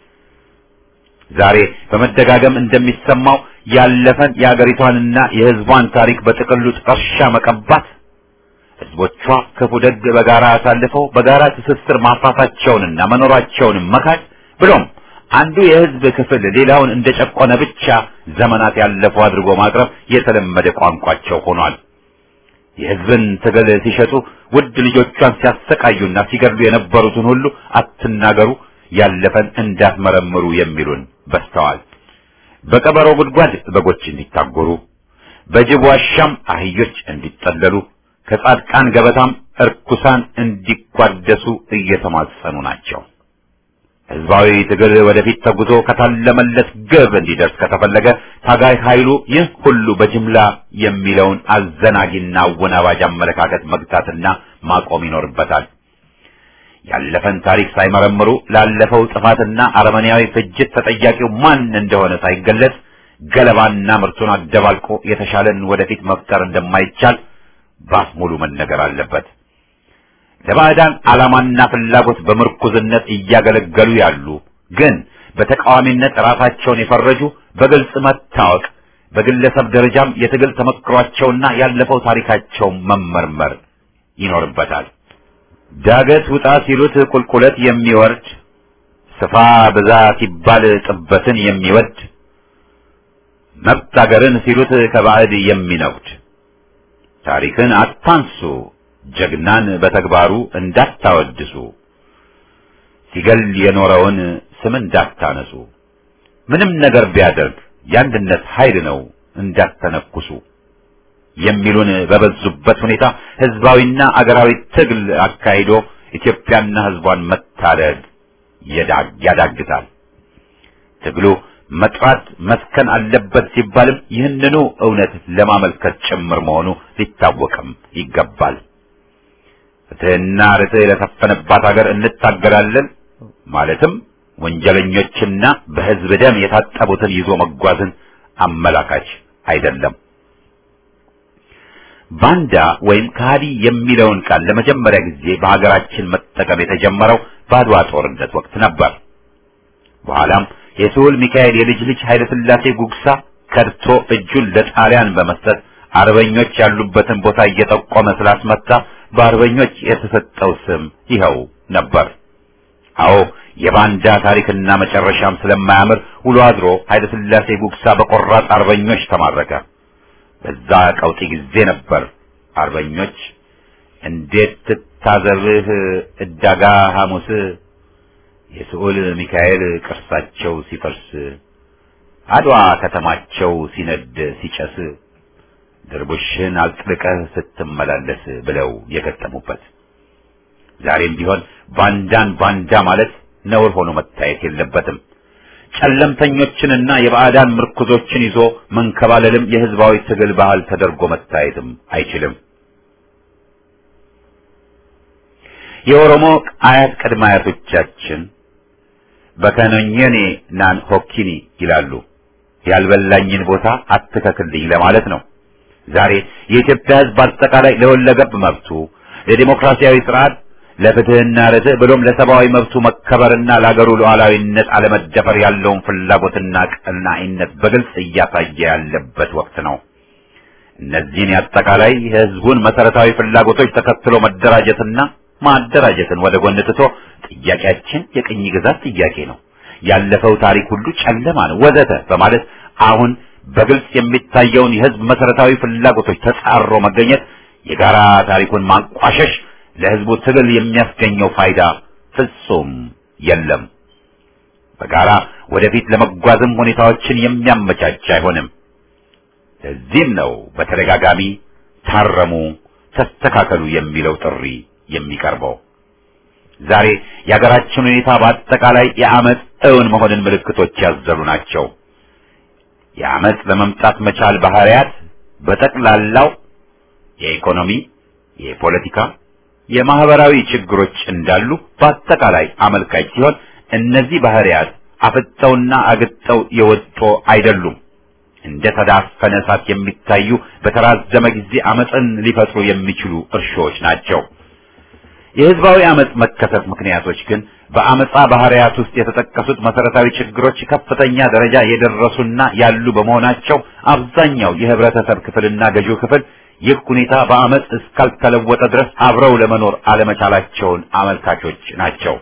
Speaker 2: ዛሬ በመደጋገም እንደሚሰማው ያለፈን የአገሪቷንና የህዝቧን ታሪክ በጥቅሉ ጥርሻ መቀባት፣ ህዝቦቿ ክፉ ደግ በጋራ አሳልፈው በጋራ ትስስር ማፍራታቸውንና መኖራቸውንም መካድ ብሎም አንዱ የህዝብ ክፍል ሌላውን እንደጨቆነ ብቻ ዘመናት ያለፉ አድርጎ ማቅረብ የተለመደ ቋንቋቸው ሆኗል። የህዝብን ትግል ሲሸጡ ውድ ልጆቿን ሲያሰቃዩና ሲገድሉ የነበሩትን ሁሉ አትናገሩ፣ ያለፈን እንዳትመረምሩ የሚሉን በስተዋል። በቀበሮ ጉድጓድ በጎች እንዲታጎሩ፣ በጅብ ዋሻም አህዮች እንዲጠለሉ፣ ከጻድቃን ገበታም እርኩሳን እንዲቋደሱ እየተማጸኑ ናቸው። ህዝባዊ ትግል ወደፊት ተጉዞ ከታለመለት ግብ እንዲደርስ ከተፈለገ ታጋይ ኃይሉ ይህ ሁሉ በጅምላ የሚለውን አዘናጊና አወናባጅ አመለካከት መግታትና ማቆም ይኖርበታል። ያለፈን ታሪክ ሳይመረምሩ ላለፈው ጥፋትና አረመኔያዊ ፍጅት ተጠያቂው ማን እንደሆነ ሳይገለጽ ገለባና ምርቱን አደባልቆ የተሻለን ወደፊት መፍጠር እንደማይቻል ባፍ ሙሉ መነገር አለበት። ለባዕዳን ዓላማና ፍላጎት በምርኩዝነት እያገለገሉ ያሉ ግን በተቃዋሚነት ራሳቸውን የፈረጁ በግልጽ መታወቅ፣ በግለሰብ ደረጃም የትግል ተመክሯቸውና ያለፈው ታሪካቸው መመርመር ይኖርበታል። ዳገት ውጣ ሲሉት ቁልቁለት የሚወርድ ስፋ ብዛ ሲባል ጥበትን የሚወድ መብት አገርን ሲሉት ከባዕድ የሚነጉድ ታሪክን አታንሱ ጀግናን በተግባሩ እንዳታወድሱ ሲገል የኖረውን ስም እንዳታነሱ ምንም ነገር ቢያደርግ የአንድነት ኃይል ነው እንዳተነኩሱ የሚሉን በበዙበት ሁኔታ ህዝባዊና አገራዊ ትግል አካሂዶ ኢትዮጵያና ህዝቧን መታደግ ያዳግታል። ትግሉ መጥራት መስከን አለበት ሲባልም ይህንኑ እውነት ለማመልከት ጭምር መሆኑ ሊታወቅም ይገባል። ፍትህና ርትዕ ለሰፈነባት ሀገር እንታገላለን ማለትም ወንጀለኞችና በህዝብ ደም የታጠቡትን ይዞ መጓዝን አመላካች አይደለም። ባንዳ ወይም ከሃዲ የሚለውን ቃል ለመጀመሪያ ጊዜ በሀገራችን መጠቀም የተጀመረው በአድዋ ጦርነት ወቅት ነበር። በኋላም የስሁል ሚካኤል የልጅ ልጅ ኃይለ ሥላሴ ጉግሳ ከድቶ እጁን ለጣሊያን በመስጠት አርበኞች ያሉበትን ቦታ እየጠቆመ ስላስመታ በአርበኞች የተሰጠው ስም ይኸው ነበር። አዎ የባንዳ ታሪክና መጨረሻም ስለማያምር ውሎ አድሮ ኃይለ ሥላሴ ጉግሳ በቆራጥ አርበኞች ተማረከ። በዛ ቀውጢ ጊዜ ነበር አርበኞች እንዴት ትታዘብህ እዳጋ ሐሙስ የስዑል ሚካኤል ቅርሳቸው ሲፈርስ አድዋ ከተማቸው ሲነድ ሲጨስ ድርቡሽን አጥልቀህ ስትመላለስ ብለው የገጠሙበት። ዛሬም ቢሆን ባንዳን ባንዳ ማለት ነውር ሆኖ መታየት የለበትም። ጨለምተኞችንና የባዕዳን ምርኩዞችን ይዞ መንከባለልም የህዝባዊ ትግል ባህል ተደርጎ መታየትም አይችልም። የኦሮሞ አያት ቅድመ አያቶቻችን በከኖኘኔ ናን ሆኪኒ ይላሉ። ያልበላኝን ቦታ አትከክልኝ ለማለት ነው። ዛሬ የኢትዮጵያ ህዝብ አጠቃላይ ለወለገብ መብቱ፣ ለዲሞክራሲያዊ ስርዓት፣ ለፍትህና ርትዕ ብሎም ለሰብአዊ መብቱ መከበርና ለአገሩ ሉዓላዊነት አለመደፈር ያለውን ፍላጎትና ቀናኢነት በግልጽ እያሳየ ያለበት ወቅት ነው። እነዚህን የአጠቃላይ የህዝቡን መሰረታዊ ፍላጎቶች ተከትሎ መደራጀትና ማደራጀትን ወደ ጎን ትቶ ጥያቄያችን የቅኝ ግዛት ጥያቄ ነው፣ ያለፈው ታሪክ ሁሉ ጨለማ ነው ወዘተ በማለት አሁን በግልጽ የሚታየውን የህዝብ መሰረታዊ ፍላጎቶች ተጻሮ መገኘት የጋራ ታሪኩን ማንቋሸሽ ለህዝቡ ትግል የሚያስገኘው ፋይዳ ፍጹም የለም። በጋራ ወደፊት ለመጓዝም ሁኔታዎችን የሚያመቻች አይሆንም። ለዚህም ነው በተደጋጋሚ ታረሙ፣ ተስተካከሉ የሚለው ጥሪ የሚቀርበው። ዛሬ የሀገራችን ሁኔታ በአጠቃላይ የአመፅ እውን መሆንን ምልክቶች ያዘሉ ናቸው። የአመፅ ለመምጣት መቻል ባህሪያት በጠቅላላው የኢኮኖሚ፣ የፖለቲካ፣ የማህበራዊ ችግሮች እንዳሉ በአጠቃላይ አመልካች ሲሆን እነዚህ ባህሪያት አፍጠውና አግጠው የወጡ አይደሉም። እንደ ተዳፈነ እሳት የሚታዩ በተራዘመ ጊዜ አመፅን ሊፈጥሩ የሚችሉ እርሾዎች ናቸው። የህዝባዊ አመፅ መከሰት ምክንያቶች ግን በአመፃ ባህሪያት ውስጥ የተጠቀሱት መሰረታዊ ችግሮች ከፍተኛ ደረጃ የደረሱና ያሉ በመሆናቸው አብዛኛው የህብረተሰብ ክፍልና ገዢው ክፍል ይህ ሁኔታ በአመፅ እስካልተለወጠ ድረስ አብረው ለመኖር አለመቻላቸውን አመልካቾች ናቸው።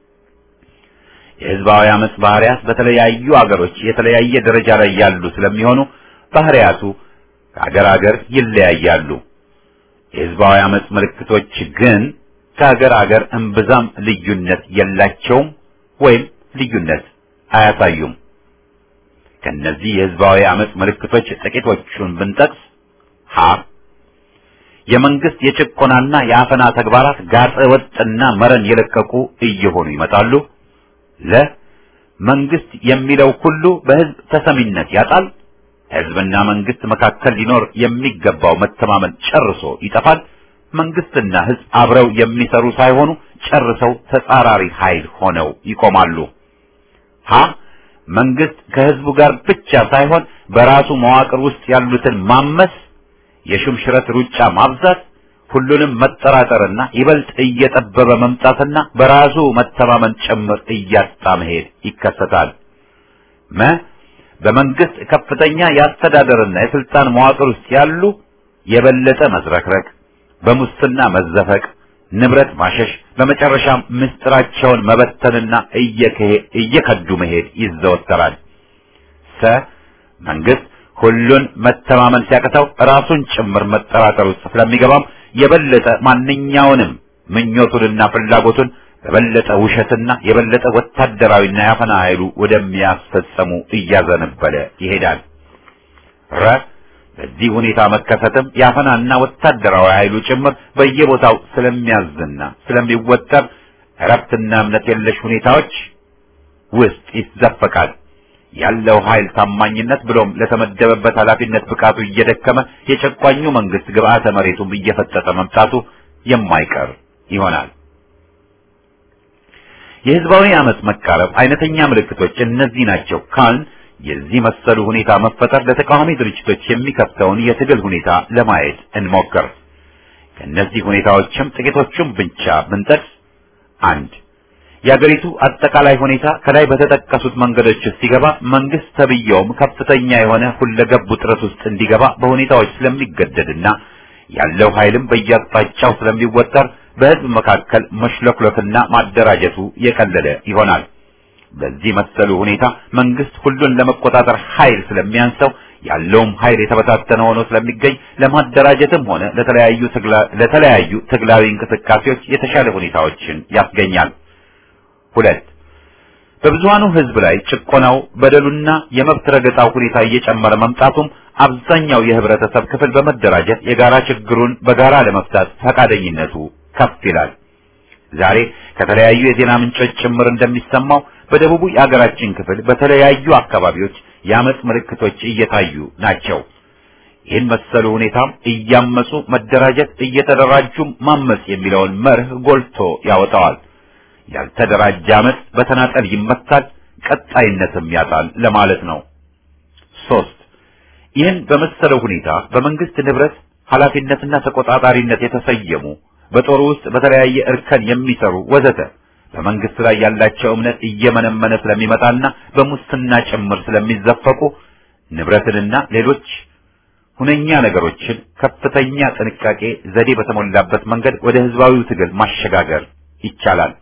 Speaker 2: የህዝባዊ አመፅ ባህሪያት በተለያዩ አገሮች የተለያየ ደረጃ ላይ ያሉ ስለሚሆኑ ባህሪያቱ ከአገር አገር ይለያያሉ። የህዝባዊ አመፅ ምልክቶች ግን ከአገር አገር እምብዛም ልዩነት የላቸውም ወይም ልዩነት አያሳዩም። ከነዚህ የህዝባዊ አመፅ ምልክቶች ጥቂቶቹን ብንጠቅስ ሀ የመንግስት የጭቆናና የአፈና ተግባራት ጋጠ ወጥና መረን የለቀቁ እየሆኑ ይመጣሉ። ለ መንግስት የሚለው ሁሉ በህዝብ ተሰሚነት ያጣል። ህዝብና መንግስት መካከል ሊኖር የሚገባው መተማመን ጨርሶ ይጠፋል። መንግስትና ህዝብ አብረው የሚሰሩ ሳይሆኑ ጨርሰው ተጻራሪ ኃይል ሆነው ይቆማሉ። ሀ መንግስት ከህዝቡ ጋር ብቻ ሳይሆን በራሱ መዋቅር ውስጥ ያሉትን ማመስ፣ የሹምሽረት ሩጫ ማብዛት፣ ሁሉንም መጠራጠርና ይበልጥ እየጠበበ መምጣትና በራሱ መተማመን ጭምር እያጣ መሄድ ይከሰታል። መ በመንግስት ከፍተኛ የአስተዳደርና የስልጣን መዋቅር ውስጥ ያሉ የበለጠ መዝረክረክ በሙስና መዘፈቅ፣ ንብረት ማሸሽ፣ በመጨረሻም ምስጢራቸውን መበተንና እየከዱ መሄድ ይዘወተራል። ሰ መንግስት ሁሉን መተማመን ሲያቅተው ራሱን ጭምር መጠራጠር ውስጥ ስለሚገባም የበለጠ ማንኛውንም ምኞቱንና ፍላጎቱን በበለጠ ውሸትና የበለጠ ወታደራዊና ያፈና ኃይሉ ወደሚያስፈጸሙ እያዘነበለ ይሄዳል። ረ በዚህ ሁኔታ መከሰትም የአፈናና ወታደራዊ ኃይሉ ጭምር በየቦታው ስለሚያዝና ስለሚወጠር እረፍትና እምነት የለሽ ሁኔታዎች ውስጥ ይዘፈቃል። ያለው ኃይል ታማኝነት ብሎም ለተመደበበት ኃላፊነት ብቃቱ እየደከመ የጨቋኙ መንግስት ግብአተ መሬቱም እየፈጠጠ መምጣቱ የማይቀር ይሆናል። የህዝባዊ አመፅ መቃረብ አይነተኛ ምልክቶች እነዚህ ናቸው ካልን የዚህ መሰሉ ሁኔታ መፈጠር ለተቃዋሚ ድርጅቶች የሚከፍተውን የትግል ሁኔታ ለማየት እንሞክር። ከእነዚህ ሁኔታዎችም ጥቂቶቹም ብቻ ብንጠቅስ፣ አንድ የአገሪቱ አጠቃላይ ሁኔታ ከላይ በተጠቀሱት መንገዶች ውስጥ ሲገባ መንግስት ተብየውም ከፍተኛ የሆነ ሁለገብ ውጥረት ውስጥ እንዲገባ በሁኔታዎች ስለሚገደድና ያለው ኃይልም በየአቅጣጫው ስለሚወጠር በህዝብ መካከል መሽለክለክና ማደራጀቱ የቀለለ ይሆናል። በዚህ መሰሉ ሁኔታ መንግስት ሁሉን ለመቆጣጠር ኃይል ስለሚያንሰው ያለውም ኃይል የተበታተነ ሆኖ ስለሚገኝ ለማደራጀትም ሆነ ለተለያዩ ለተለያዩ ትግላዊ እንቅስቃሴዎች የተሻለ ሁኔታዎችን ያስገኛል። ሁለት በብዙሃኑ ህዝብ ላይ ጭቆናው፣ በደሉና የመብት ረገጣው ሁኔታ እየጨመረ መምጣቱም አብዛኛው የህብረተሰብ ክፍል በመደራጀት የጋራ ችግሩን በጋራ ለመፍታት ፈቃደኝነቱ ከፍ ይላል። ዛሬ ከተለያዩ የዜና ምንጮች ጭምር እንደሚሰማው በደቡቡ የአገራችን ክፍል በተለያዩ አካባቢዎች የአመፅ ምልክቶች እየታዩ ናቸው። ይህን መሰሉ ሁኔታም እያመፁ መደራጀት፣ እየተደራጁም ማመፅ የሚለውን መርህ ጎልቶ ያወጣዋል። ያልተደራጀ አመፅ በተናጠል ይመታል፣ ቀጣይነትም ያጣል ለማለት ነው። ሶስት ይህን በመሰለው ሁኔታ በመንግስት ንብረት ኃላፊነትና ተቆጣጣሪነት የተሰየሙ በጦሩ ውስጥ በተለያየ እርከን የሚሰሩ ወዘተ በመንግስት ላይ ያላቸው እምነት እየመነመነ ስለሚመጣና በሙስና ጭምር ስለሚዘፈቁ ንብረትንና ሌሎች ሁነኛ ነገሮችን ከፍተኛ ጥንቃቄ ዘዴ በተሞላበት መንገድ ወደ ህዝባዊው ትግል ማሸጋገር ይቻላል።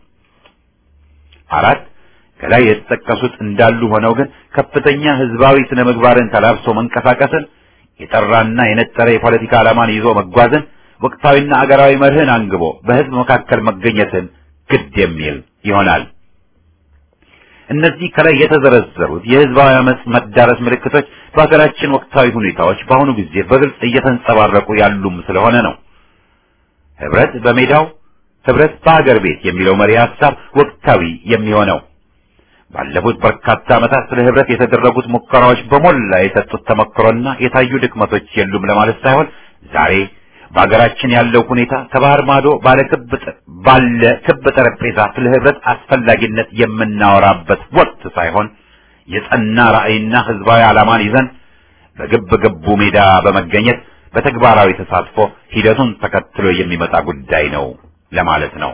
Speaker 2: አራት ከላይ የተጠቀሱት እንዳሉ ሆነው ግን ከፍተኛ ህዝባዊ ስነ ምግባርን ተላብሶ መንቀሳቀስን፣ የጠራና የነጠረ የፖለቲካ ዓላማን ይዞ መጓዝን፣ ወቅታዊና አገራዊ መርህን አንግቦ በህዝብ መካከል መገኘትን ግድ የሚል ይሆናል። እነዚህ ከላይ የተዘረዘሩት የህዝባዊ አመጽ መዳረስ ምልክቶች በሀገራችን ወቅታዊ ሁኔታዎች በአሁኑ ጊዜ በግልጽ እየተንጸባረቁ ያሉም ስለሆነ ነው። ህብረት በሜዳው ህብረት በሀገር ቤት የሚለው መሪ ሀሳብ ወቅታዊ የሚሆነው ባለፉት በርካታ ዓመታት ስለ ህብረት የተደረጉት ሙከራዎች በሞላ የሰጡት ተመክሮና የታዩ ድክመቶች የሉም ለማለት ሳይሆን ዛሬ በሀገራችን ያለው ሁኔታ ከባህር ማዶ ባለ ክብ ባለ ክብ ጠረጴዛ ስለ ህብረት አስፈላጊነት የምናወራበት ወቅት ሳይሆን የጸና ራዕይና ህዝባዊ ዓላማን ይዘን በግብ ግቡ ሜዳ በመገኘት በተግባራዊ ተሳትፎ ሂደቱን ተከትሎ የሚመጣ ጉዳይ ነው ለማለት ነው።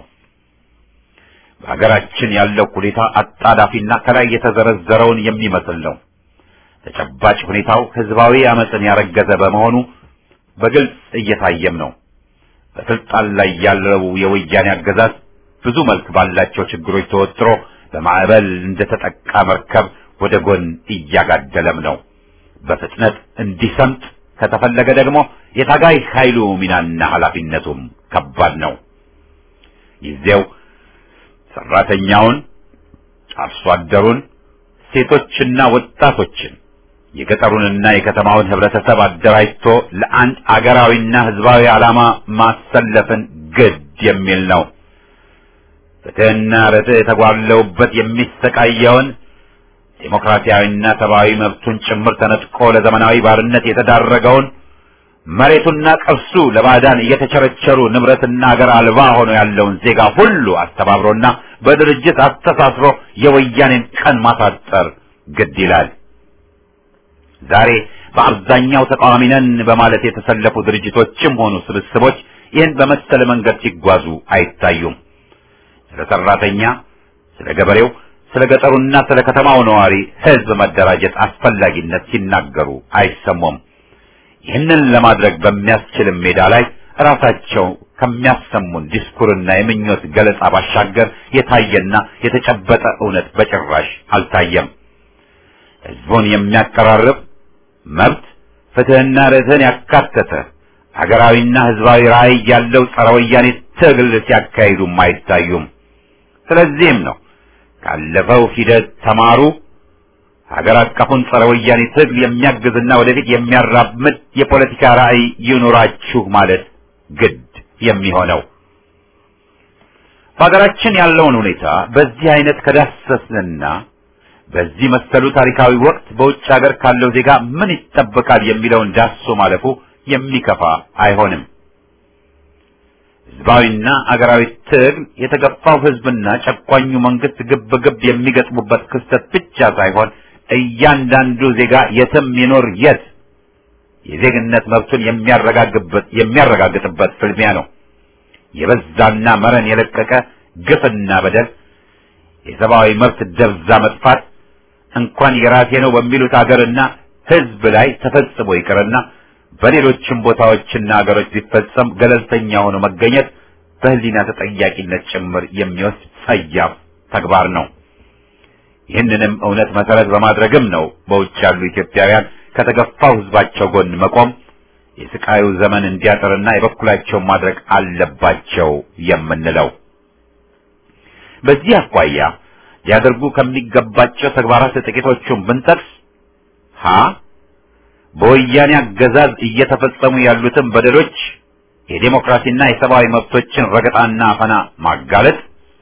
Speaker 2: በሀገራችን ያለው ሁኔታ አጣዳፊና ከላይ የተዘረዘረውን የሚመስል ነው። ተጨባጭ ሁኔታው ህዝባዊ አመፅን ያረገዘ በመሆኑ በግልጽ እየታየም ነው። በስልጣን ላይ ያለው የወያኔ አገዛዝ ብዙ መልክ ባላቸው ችግሮች ተወጥሮ በማዕበል እንደተጠቃ መርከብ ወደ ጎን እያጋደለም ነው። በፍጥነት እንዲሰምጥ ከተፈለገ ደግሞ የታጋይ ኃይሉ ሚናና ኃላፊነቱም ከባድ ነው። ጊዜው ሰራተኛውን፣ አርሶ አደሩን፣ ሴቶችና ወጣቶችን የገጠሩንና የከተማውን ህብረተሰብ አደራጅቶ ለአንድ አገራዊና ህዝባዊ ዓላማ ማሰለፍን ግድ የሚል ነው። ፍትህና ርትዕ የተጓለውበት የሚሰቃየውን ዴሞክራሲያዊና ሰብአዊ መብቱን ጭምር ተነጥቆ ለዘመናዊ ባርነት የተዳረገውን መሬቱና ቅርሱ ለባዕዳን እየተቸረቸሩ ንብረትና አገር አልባ ሆኖ ያለውን ዜጋ ሁሉ አስተባብሮና በድርጅት አስተሳስሮ የወያኔን ቀን ማሳጠር ግድ ይላል። ዛሬ በአብዛኛው ተቃዋሚ ነን በማለት የተሰለፉ ድርጅቶችም ሆኑ ስብስቦች ይህን በመሰለ መንገድ ሲጓዙ አይታዩም። ስለ ሰራተኛ፣ ስለ ገበሬው፣ ስለ ገጠሩና ስለ ከተማው ነዋሪ ህዝብ መደራጀት አስፈላጊነት ሲናገሩ አይሰሙም። ይህንን ለማድረግ በሚያስችልም ሜዳ ላይ ራሳቸው ከሚያሰሙን ዲስኩርና የምኞት ገለጻ ባሻገር የታየና የተጨበጠ እውነት በጭራሽ አልታየም። ህዝቡን የሚያቀራርብ መብት፣ ፍትህና ርትዕን ያካተተ ሀገራዊና ህዝባዊ ራዕይ ያለው ጸረ ወያኔ ትግል ሲያካሂዱም አይታዩም። ስለዚህም ነው ካለፈው ሂደት ተማሩ፣ ሀገር አቀፉን ጸረ ወያኔ ትግል የሚያግዝና ወደፊት የሚያራምድ የፖለቲካ ራዕይ ይኑራችሁ ማለት ግድ የሚሆነው። በሀገራችን ያለውን ሁኔታ በዚህ አይነት ከዳሰስንና በዚህ መሰሉ ታሪካዊ ወቅት በውጭ ሀገር ካለው ዜጋ ምን ይጠበቃል የሚለውን ዳሶ ማለፉ የሚከፋ አይሆንም። ህዝባዊና አገራዊ ትግል የተገፋው ህዝብና ጨቋኙ መንግስት ግብ ግብ የሚገጥሙበት ክስተት ብቻ ሳይሆን እያንዳንዱ ዜጋ የትም ይኖር የት የዜግነት መብቱን የሚያረጋግጥበት የሚያረጋግጥበት ፍልሚያ ነው። የበዛና መረን የለቀቀ ግፍና በደል፣ የሰብአዊ መብት ደብዛ መጥፋት እንኳን የራሴ ነው በሚሉት አገርና ህዝብ ላይ ተፈጽሞ ይቅርና በሌሎችም ቦታዎችና አገሮች ቢፈጸም ገለልተኛ ሆኖ መገኘት በህሊና ተጠያቂነት ጭምር የሚወስድ ጸያፍ ተግባር ነው። ይህንንም እውነት መሰረት በማድረግም ነው በውጭ ያሉ ኢትዮጵያውያን ከተገፋው ህዝባቸው ጎን መቆም የስቃዩ ዘመን እንዲያጥርና የበኩላቸውን ማድረግ አለባቸው የምንለው። በዚህ አኳያ ሊያደርጉ ከሚገባቸው ተግባራት ጥቂቶቹን ብንጠቅስ ሀ በወያኔ አገዛዝ እየተፈጸሙ ያሉትን በደሎች የዴሞክራሲና የሰብአዊ መብቶችን ረገጣና አፈና ማጋለጥ፣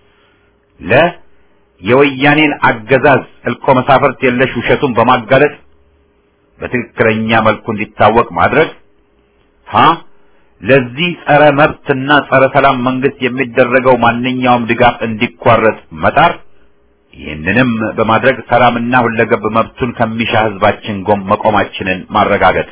Speaker 2: ለ የወያኔን አገዛዝ እልቆ መሳፍርት የለሽ ውሸቱን በማጋለጥ በትክክለኛ መልኩ እንዲታወቅ ማድረግ፣ ሀ ለዚህ ጸረ መብትና ጸረ ሰላም መንግስት የሚደረገው ማንኛውም ድጋፍ እንዲቋረጥ መጣር ይህንንም በማድረግ ሰላምና ሁለገብ መብቱን ከሚሻ ህዝባችን ጎን መቆማችንን ማረጋገጥ።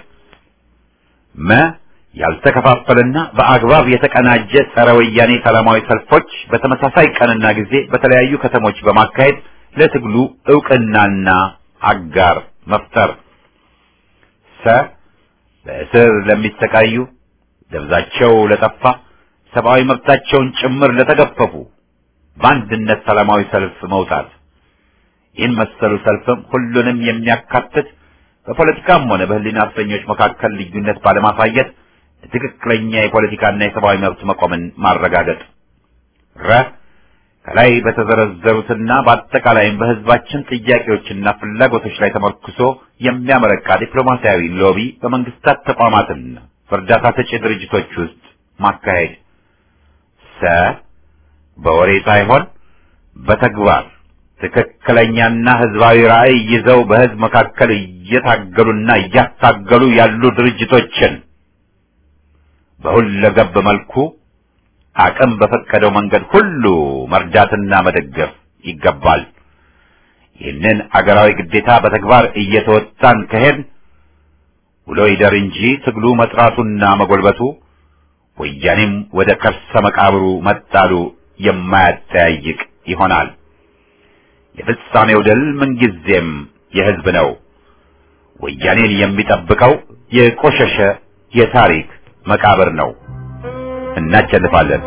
Speaker 2: መ ያልተከፋፈለና በአግባብ የተቀናጀ ጸረ ወያኔ ሰላማዊ ሰልፎች በተመሳሳይ ቀንና ጊዜ በተለያዩ ከተሞች በማካሄድ ለትግሉ እውቅናና አጋር መፍጠር። ሰ በእስር ለሚሰቃዩ ደብዛቸው ለጠፋ ሰብአዊ መብታቸውን ጭምር ለተገፈፉ በአንድነት ሰላማዊ ሰልፍ መውጣት። ይህን መሰሉ ሰልፍም ሁሉንም የሚያካትት በፖለቲካም ሆነ በህሊና እስረኞች መካከል ልዩነት ባለማሳየት ትክክለኛ የፖለቲካና የሰብአዊ መብት መቆምን ማረጋገጥ። ረ ከላይ በተዘረዘሩትና በአጠቃላይም በህዝባችን ጥያቄዎችና ፍላጎቶች ላይ ተመርኩሶ የሚያመረቃ ዲፕሎማሲያዊ ሎቢ በመንግስታት ተቋማትና በእርዳታ ሰጪ ድርጅቶች ውስጥ ማካሄድ ሰ በወሬ ሳይሆን በተግባር ትክክለኛና ህዝባዊ ራዕይ ይዘው በህዝብ መካከል እየታገሉና እያታገሉ ያሉ ድርጅቶችን በሁለገብ መልኩ አቅም በፈቀደው መንገድ ሁሉ መርዳትና መደገፍ ይገባል። ይህንን አገራዊ ግዴታ በተግባር እየተወጣን ከሄድ ውሎ ይደር እንጂ ትግሉ መጥራቱና መጎልበቱ ወያኔም ወደ ከርሰ መቃብሩ መጣሉ የማያጠያይቅ ይሆናል። የፍጻሜው ድል ምንጊዜም የህዝብ ነው። ወያኔን የሚጠብቀው የቆሸሸ የታሪክ መቃብር ነው። እናቸልፋለን።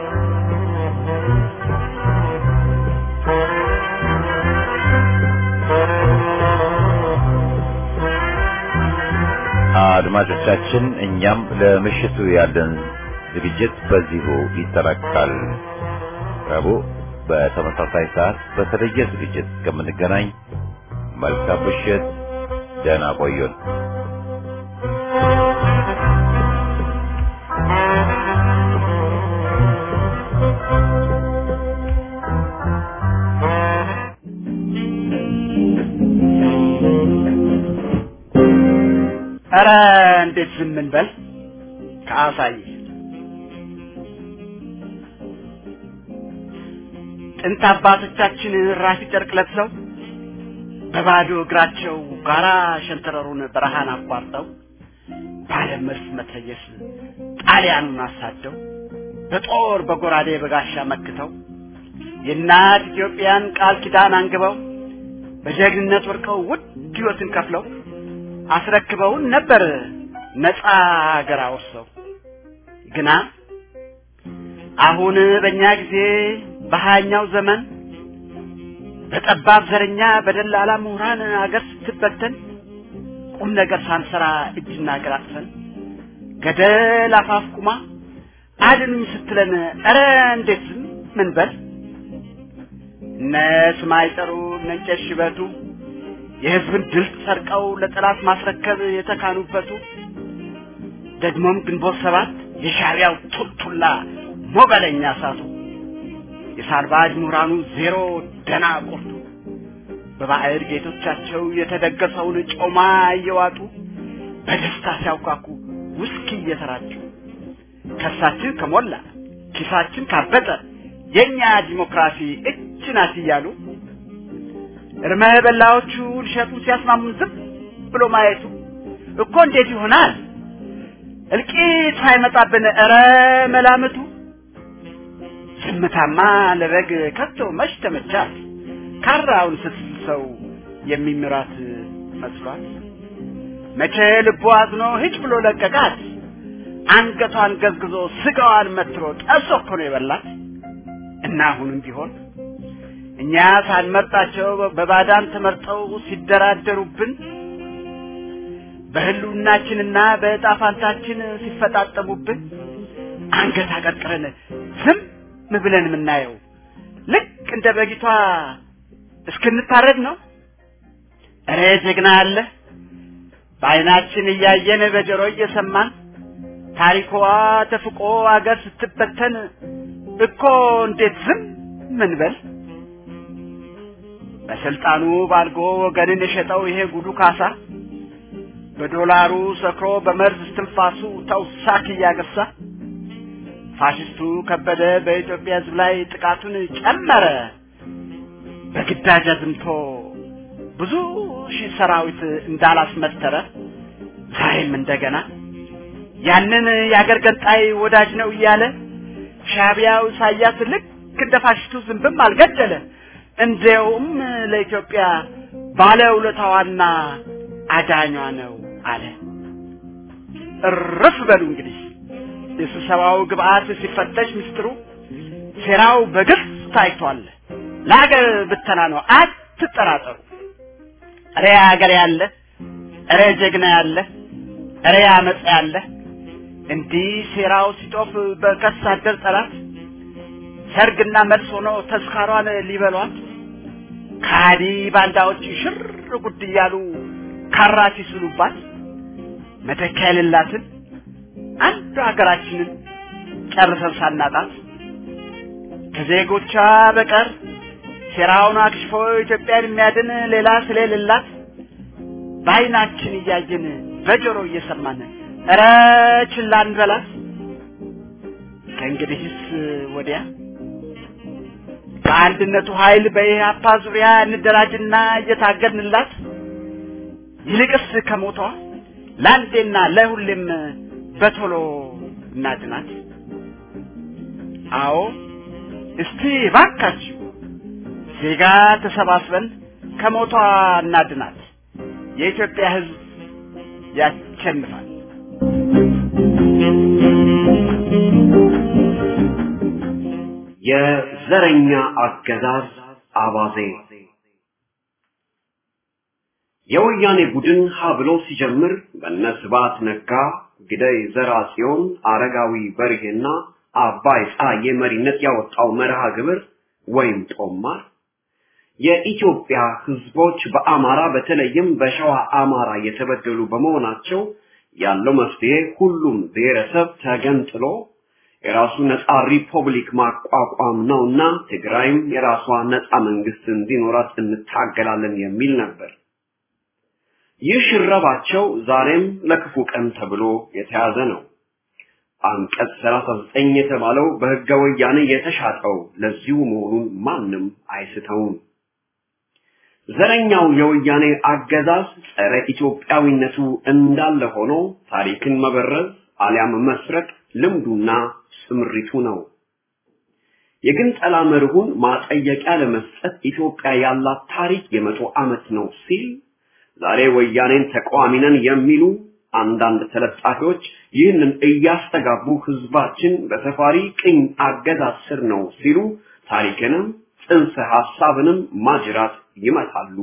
Speaker 2: አድማጮቻችን፣ እኛም ለምሽቱ ያለን ዝግጅት በዚሁ ይጠናቀቃል። ረቡዕ በተመሳሳይ ሰዓት በተለየ ዝግጅት እስከምንገናኝ መልካም ምሽት፣ ደህና ቆዩን።
Speaker 5: ኧረ እንዴት ዝም እንበል? ከአሳይ ጥንት አባቶቻችን ራፊ ጨርቅ ለብሰው በባዶ እግራቸው ጋራ ሸንተረሩን በረሃን አቋርጠው ባለ መርስ መትረየስ ጣሊያኑን አሳደው በጦር በጎራዴ በጋሻ መክተው የእናት ኢትዮጵያን ቃል ኪዳን አንግበው በጀግንነት ወርቀው ውድ ሕይወትን ከፍለው አስረክበውን ነበር ነፃ አገር አወርሰው። ግና አሁን በእኛ ጊዜ በሀያኛው ዘመን በጠባብ ዘረኛ በደላላ ምሁራን አገር ስትበተን ቁም ነገር ሳንሰራ እጅና እግር አጥፈን ገደል አፋፍ ቁማ አድኑኝ ስትለን ኧረ እንዴት ዝም ምን በል እነ ስማይጠሩ እነ እንጨት ሽበቱ የህዝብን ድል ሰርቀው ለጠላት ማስረከብ የተካኑበቱ ደግሞም ግንቦት ሰባት የሻዕቢያው ቱልቱላ ሞገለኛ እሳቱ የሳልባጅ ምሁራኑ ዜሮ ደና ቆርጡ በባዕድ ጌቶቻቸው የተደገሰውን ጮማ እየዋጡ በደስታ ሲያውካኩ ውስኪ እየተራጩ ከርሳችን ከሞላ ኪሳችን ካበጠ የእኛ ዲሞክራሲ እች ናት እያሉ እርመ በላዎቹ ሊሸጡ ሲያስማሙን ዝም ብሎ ማየቱ እኮ እንዴት ይሆናል? እልቂት ሳይመጣብን ኧረ መላምቱ ዝምታማ ለበግ ከቶ መች ተመቻት? ካራውን ስትስሰው የሚምራት መስሏት መቼ ልቦ አዝኖ ሂጭ ብሎ ለቀቃት። አንገቷን ገዝግዞ ስጋዋን መትሮ ጠብሶ እኮ ነው የበላት። እና አሁንም ቢሆን እኛ ሳንመርጣቸው በባዳን ተመርጠው ሲደራደሩብን በህልውናችንና በዕጣ ፋንታችን ሲፈጣጠሙብን አንገት አቀርቅረን ዝም ብለን የምናየው ልክ እንደ በጊቷ እስክንታረድ ነው። እረ ጀግና አለ በዓይናችን እያየን በጆሮ እየሰማን ታሪኳ ተፍቆ አገር ስትበተን እኮ እንዴት ዝም ምን በል? በስልጣኑ ባልጎ ወገንን የሸጠው ይሄ ጉዱ ካሳ በዶላሩ ሰክሮ በመርዝ እስትንፋሱ ተውሳክ እያገሳ ፋሽስቱ ከበደ በኢትዮጵያ ሕዝብ ላይ ጥቃቱን ጨመረ። በግዳጅ አዝምቶ ብዙ ሺህ ሰራዊት እንዳላስመተረ ዛሬም እንደገና ያንን የአገር ገንጣይ ወዳጅ ነው እያለ ሻዕቢያው ኢሳያስ ልክ እንደ ፋሽስቱ ዝንብም አልገደለ። እንዲያውም ለኢትዮጵያ ባለውለታዋና አዳኟ ነው አለ። እርፍ በሉ እንግዲህ የስብሰባው ግብአት ሲፈተሽ ምስጢሩ ሴራው በግልጽ ታይቷል። ለሀገር ብተና ነው፣ አትጠራጠሩ። እሬ ሀገር ያለ እሬ ጀግና ያለ እሬ አመፅ ያለ እንዲህ ሴራው ሲጦፍ በከስ አደር ጠላት ሰርግና መልስ ሆኖ ተስካሯን ሊበሏት ከሃዲ ባንዳዎች ሽር ጉድ እያሉ ካራ ሲስሉባት መተኪያ የሌላትን አንዱ ሀገራችንን ጨርሰን ሳናጣት ከዜጎቿ በቀር ሴራውን አክሽፎ ኢትዮጵያን የሚያድን ሌላ ስለሌላት በዓይናችን እያየን በጆሮ እየሰማን ኧረ ችላ እንበላት። ከእንግዲህስ ወዲያ በአንድነቱ ኃይል በኢህአፓ ዙሪያ እንደራጅና እየታገድንላት ይልቅስ ከሞቷ ለአንዴና ለሁሌም በቶሎ እናድናት። አዎ እስቲ ባካችሁ ዜጋ ተሰባስበን ከሞቷ እናድናት። የኢትዮጵያ ሕዝብ ያሸንፋል።
Speaker 4: የዘረኛ አገዛዝ አባዜ የወያኔ ቡድን ሀ ብሎ ሲጀምር በነ ስብሐት ነጋ፣ ግደይ ዘርአጽዮን፣ አረጋዊ በርሄና አባይ ፀሐዬ መሪነት ያወጣው መርሃ ግብር ወይም ጦማር የኢትዮጵያ ህዝቦች በአማራ በተለይም በሸዋ አማራ የተበደሉ በመሆናቸው ያለው መፍትሄ ሁሉም ብሔረሰብ ተገንጥሎ የራሱ ነፃ ሪፐብሊክ ማቋቋም ነውና ትግራይም የራሷ ነፃ መንግስት እንዲኖራት እንታገላለን የሚል ነበር። ይህ ሽረባቸው ዛሬም ለክፉ ቀን ተብሎ የተያዘ ነው። አንቀጽ 39 የተባለው በህገ ወያኔ የተሻጠው ለዚሁ መሆኑን ማንም አይስተውም። ዘረኛው የወያኔ አገዛዝ ጸረ ኢትዮጵያዊነቱ እንዳለ ሆኖ ታሪክን መበረዝ አሊያም መስረቅ ልምዱና ስምሪቱ ነው። የግንጠላ መርሁን ማጠየቂያ ለመስጠት ኢትዮጵያ ያላት ታሪክ የመቶ ዓመት ነው ሲል ዛሬ ወያኔን ተቃዋሚ ነን የሚሉ አንዳንድ ተለጣፊዎች ይህንን እያስተጋቡ ህዝባችን በሰፋሪ ቅኝ አገዛዝ ስር ነው ሲሉ ታሪክንም ጽንሰ ሐሳብንም ማጅራት ይመታሉ።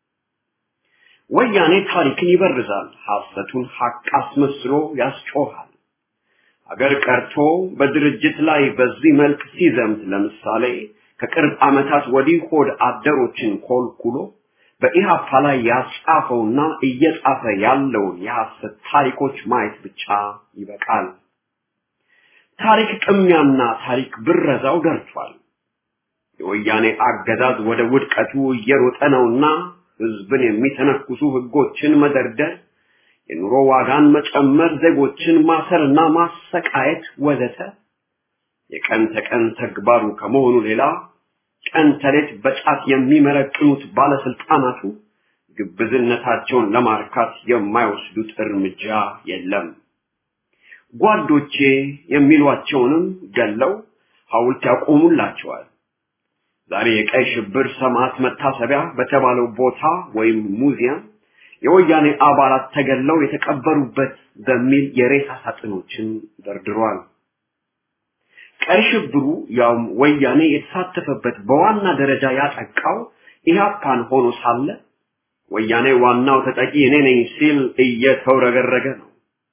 Speaker 4: ወያኔ ታሪክን ይበርዛል፣ ሐሰቱን ሐቅ አስመስሎ ያስጮሃል። አገር ቀርቶ በድርጅት ላይ በዚህ መልክ ሲዘምት ለምሳሌ ከቅርብ ዓመታት ወዲህ ሆድ አደሮችን ኮልኩሎ በኢሃፓ ላይ ያጻፈውና እየጻፈ ያለውን የሐሰት ታሪኮች ማየት ብቻ ይበቃል። ታሪክ ቅሚያና ታሪክ ብረዛው ደርቷል። የወያኔ አገዛዝ ወደ ውድቀቱ እየሮጠ ነውና ህዝብን የሚተነኩሱ ህጎችን መደርደር፣ የኑሮ ዋጋን መጨመር፣ ዜጎችን ማሰርና ማሰቃየት ወዘተ የቀን ተቀን ተግባሩ ከመሆኑ ሌላ ቀን ተሌት በጫት የሚመረቅኑት ባለስልጣናቱ ግብዝነታቸውን ለማርካት የማይወስዱት እርምጃ የለም። ጓዶቼ የሚሏቸውንም ገለው ሐውልት ያቆሙላቸዋል። ዛሬ የቀይ ሽብር ሰማዕት መታሰቢያ በተባለው ቦታ ወይም ሙዚየም የወያኔ አባላት ተገለው የተቀበሩበት በሚል የሬሳ ሳጥኖችን ደርድሯል። ቀይ ሽብሩ ያውም ወያኔ የተሳተፈበት በዋና ደረጃ ያጠቃው ኢህአፓን ሆኖ ሳለ ወያኔ ዋናው ተጠቂ እኔ ነኝ ሲል እየተውረገረገ ነው።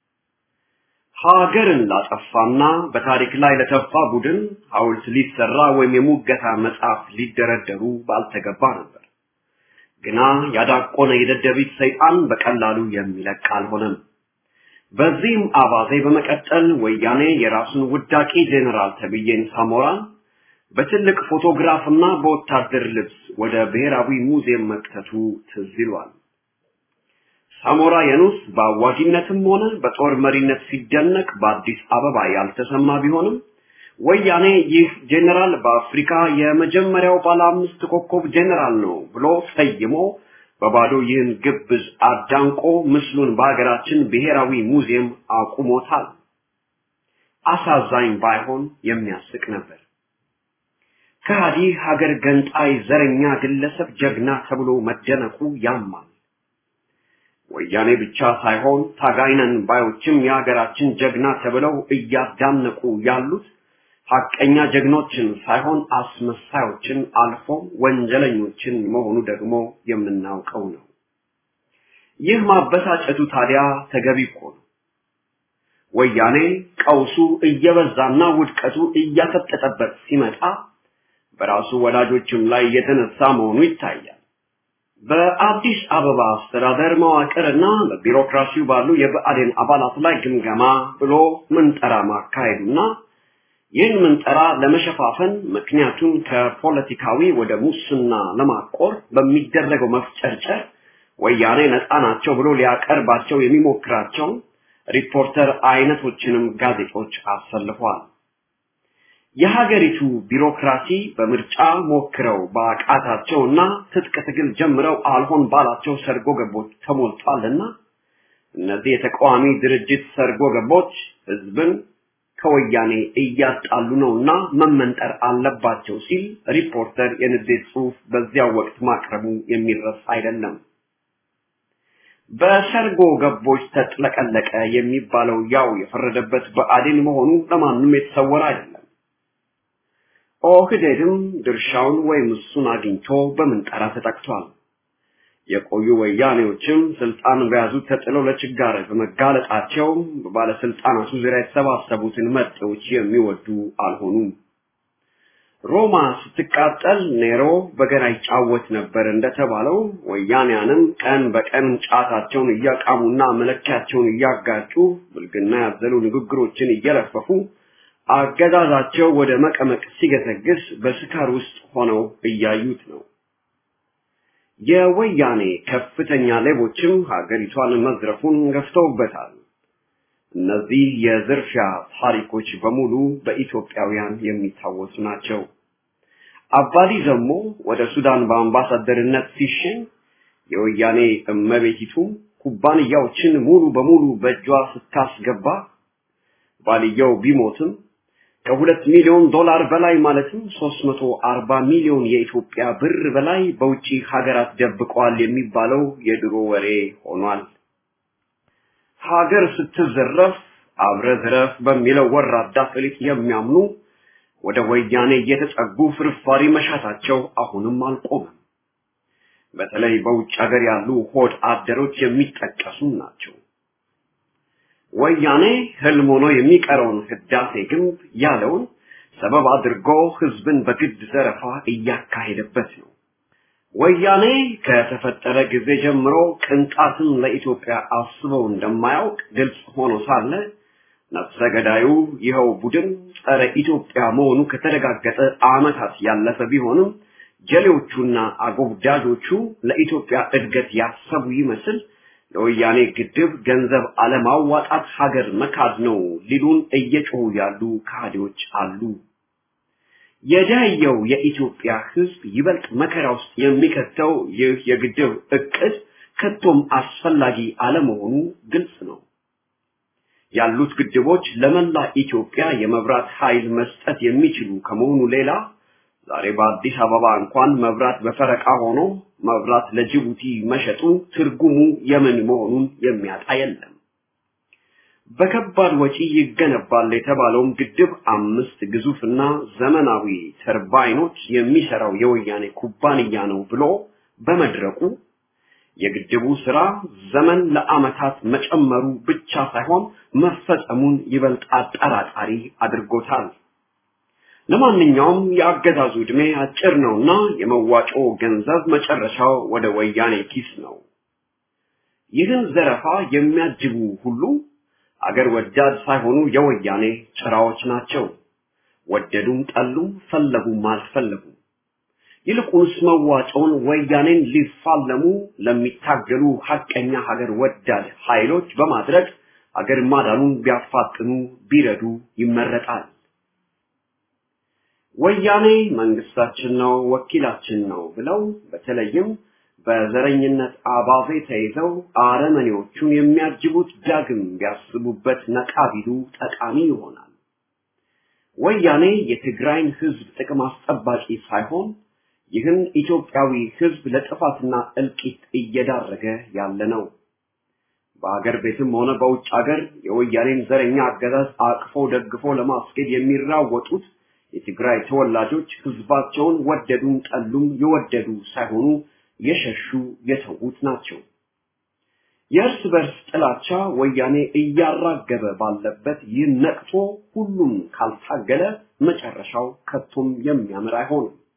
Speaker 4: ሀገርን ላጠፋና በታሪክ ላይ ለተፋ ቡድን ሐውልት ሊሰራ ወይም የሙገታ መጽሐፍ ሊደረደሩ ባልተገባ ነበር። ግና ያዳቆነ የደደቢት ሰይጣን በቀላሉ የሚለቅ አልሆነም። በዚህም አባዜ በመቀጠል ወያኔ የራሱን ውዳቂ ጄኔራል ተብዬን ሳሞራን በትልቅ ፎቶግራፍና በወታደር ልብስ ወደ ብሔራዊ ሙዚየም መክተቱ ትዝ ይሏል። ሳሞራ የኑስ በአዋጊነትም ሆነ በጦር መሪነት ሲደነቅ በአዲስ አበባ ያልተሰማ ቢሆንም ወያኔ ይህ ጄኔራል በአፍሪካ የመጀመሪያው ባለ አምስት ኮከብ ጄኔራል ነው ብሎ ሰይሞ በባዶ ይህን ግብዝ አዳንቆ ምስሉን በሀገራችን ብሔራዊ ሙዚየም አቁሞታል። አሳዛኝ ባይሆን የሚያስቅ ነበር። ከሃዲ ሀገር ገንጣይ ዘረኛ ግለሰብ ጀግና ተብሎ መደነቁ ያማል። ወያኔ ብቻ ሳይሆን ታጋይነን ባዮችም የሀገራችን ጀግና ተብለው እያዳነቁ ያሉት ሐቀኛ ጀግኖችን ሳይሆን አስመሳዮችን አልፎ ወንጀለኞችን መሆኑ ደግሞ የምናውቀው ነው። ይህ ማበሳጨቱ ታዲያ ተገቢ እኮ ነው። ወያኔ ቀውሱ እየበዛና ውድቀቱ እያፈጠጠበት ሲመጣ በራሱ ወላጆችም ላይ የተነሳ መሆኑ ይታያል። በአዲስ አበባ አስተዳደር መዋቅርና በቢሮክራሲው ባሉ የብአዴን አባላት ላይ ግምገማ ብሎ ምንጠራ ማካሄዱና ይህን ምንጠራ ለመሸፋፈን ምክንያቱም ከፖለቲካዊ ወደ ሙስና ለማቆር በሚደረገው መፍጨርጨር ወያኔ ነፃ ናቸው ብሎ ሊያቀርባቸው የሚሞክራቸው ሪፖርተር አይነቶችንም ጋዜጦች አሰልፏል። የሀገሪቱ ቢሮክራሲ በምርጫ ሞክረው በአቃታቸውና ትጥቅ ትግል ጀምረው አልሆን ባላቸው ሰርጎ ገቦች ተሞልቷልና እነዚህ የተቃዋሚ ድርጅት ሰርጎ ገቦች ህዝብን ከወያኔ እያጣሉ ነውና መመንጠር አለባቸው ሲል ሪፖርተር የንዴት ጽሑፍ በዚያው ወቅት ማቅረቡ የሚረሳ አይደለም። በሰርጎ ገቦች ተጥለቀለቀ የሚባለው ያው የፈረደበት ብአዴን መሆኑ ለማንም የተሰወረ አይደለም። ኦህዴድም ድርሻውን ወይም እሱን አግኝቶ በምንጠራ ተጠቅቷል። የቆዩ ወያኔዎችም ስልጣን በያዙ ተጥለው ለችጋር በመጋለጣቸው በባለስልጣናቱ ዙሪያ የተሰባሰቡትን መጤዎች የሚወዱ አልሆኑም። ሮማ ስትቃጠል ኔሮ በገና ይጫወት ነበር እንደተባለው ወያኔያንም ቀን በቀን ጫታቸውን እያቃሙና መለኪያቸውን እያጋጩ ብልግና ያዘሉ ንግግሮችን እየለፈፉ አገዛዛቸው ወደ መቀመቅ ሲገሰግስ በስካር ውስጥ ሆነው እያዩት ነው። የወያኔ ከፍተኛ ሌቦችም ሀገሪቷን መዝረፉን ገፍተውበታል። እነዚህ የዝርፊያ ታሪኮች በሙሉ በኢትዮጵያውያን የሚታወሱ ናቸው። አባዲ ዘሞ ወደ ሱዳን በአምባሳደርነት ሲሸኝ የወያኔ እመቤቲቱ ኩባንያዎችን ሙሉ በሙሉ በእጇ ስታስገባ ባልየው ቢሞትም ከሁለት ሚሊዮን ዶላር በላይ ማለትም 340 ሚሊዮን የኢትዮጵያ ብር በላይ በውጪ ሀገራት ደብቀዋል የሚባለው የድሮ ወሬ ሆኗል። ሀገር ስትዘረፍ አብረ ዝረፍ በሚለው ወራዳ ፍሊጥ የሚያምኑ ወደ ወያኔ እየተጠጉ ፍርፋሪ መሻታቸው አሁንም አልቆመም። በተለይ በውጭ ሀገር ያሉ ሆድ አደሮች የሚጠቀሱ ናቸው። ወያኔ ህልም ሆኖ የሚቀረውን ህዳሴ ግንብ ያለውን ሰበብ አድርጎ ህዝብን በግድ ዘረፋ እያካሄደበት ነው። ወያኔ ከተፈጠረ ጊዜ ጀምሮ ቅንጣትን ለኢትዮጵያ አስበው እንደማያውቅ ግልጽ ሆኖ ሳለ ነፍሰ ገዳዩ ይኸው ቡድን ጸረ ኢትዮጵያ መሆኑ ከተረጋገጠ ዓመታት ያለፈ ቢሆንም ጀሌዎቹና አጎብዳጆቹ ለኢትዮጵያ እድገት ያሰቡ ይመስል ለወያኔ ግድብ ገንዘብ አለማዋጣት ሀገር መካድ ነው ሊሉን እየጮሁ ያሉ ካህዲዎች አሉ። የዳየው የኢትዮጵያ ህዝብ ይበልጥ መከራ ውስጥ የሚከተው ይህ የግድብ እቅድ ከቶም አስፈላጊ አለመሆኑ ግልጽ ነው። ያሉት ግድቦች ለመላ ኢትዮጵያ የመብራት ኃይል መስጠት የሚችሉ ከመሆኑ ሌላ ዛሬ በአዲስ አበባ እንኳን መብራት በፈረቃ ሆኖ መብራት ለጅቡቲ መሸጡ ትርጉሙ የምን መሆኑን የሚያጣ የለም። በከባድ ወጪ ይገነባል የተባለውም ግድብ አምስት ግዙፍና ዘመናዊ ተርባይኖች የሚሰራው የወያኔ ኩባንያ ነው ብሎ በመድረቁ የግድቡ ስራ ዘመን ለአመታት መጨመሩ ብቻ ሳይሆን መፈጸሙን ይበልጥ አጠራጣሪ አድርጎታል። ለማንኛውም የአገዛዙ ዕድሜ አጭር ነውና የመዋጮ ገንዘብ መጨረሻው ወደ ወያኔ ኪስ ነው። ይህን ዘረፋ የሚያጅቡ ሁሉ አገር ወዳድ ሳይሆኑ የወያኔ ጭራዎች ናቸው። ወደዱም ጠሉም ፈለጉም አልፈለጉም። ይልቁንስ መዋጮውን ወያኔን ሊፋለሙ ለሚታገሉ ሀቀኛ ሀገር ወዳድ ኃይሎች በማድረግ አገር ማዳኑን ቢያፋጥኑ ቢረዱ ይመረጣል። ወያኔ መንግስታችን ነው፣ ወኪላችን ነው ብለው በተለይም በዘረኝነት አባዜ ተይዘው አረመኔዎቹን የሚያጅቡት ዳግም ቢያስቡበት ነቃ ቢሉ ጠቃሚ ይሆናል። ወያኔ የትግራይን ህዝብ ጥቅም አስጠባቂ ሳይሆን ይህን ኢትዮጵያዊ ህዝብ ለጥፋትና እልቂት እየዳረገ ያለ ነው። በአገር ቤትም ሆነ በውጭ ሀገር የወያኔን ዘረኛ አገዛዝ አቅፎ ደግፎ ለማስኬድ የሚራወጡት የትግራይ ተወላጆች ህዝባቸውን ወደዱም ጠሉም የወደዱ ሳይሆኑ የሸሹ የተዉት ናቸው። የእርስ በርስ ጥላቻ ወያኔ እያራገበ ባለበት ይህ ነቅቶ ሁሉም ካልታገለ መጨረሻው ከቶም የሚያምር አይሆንም።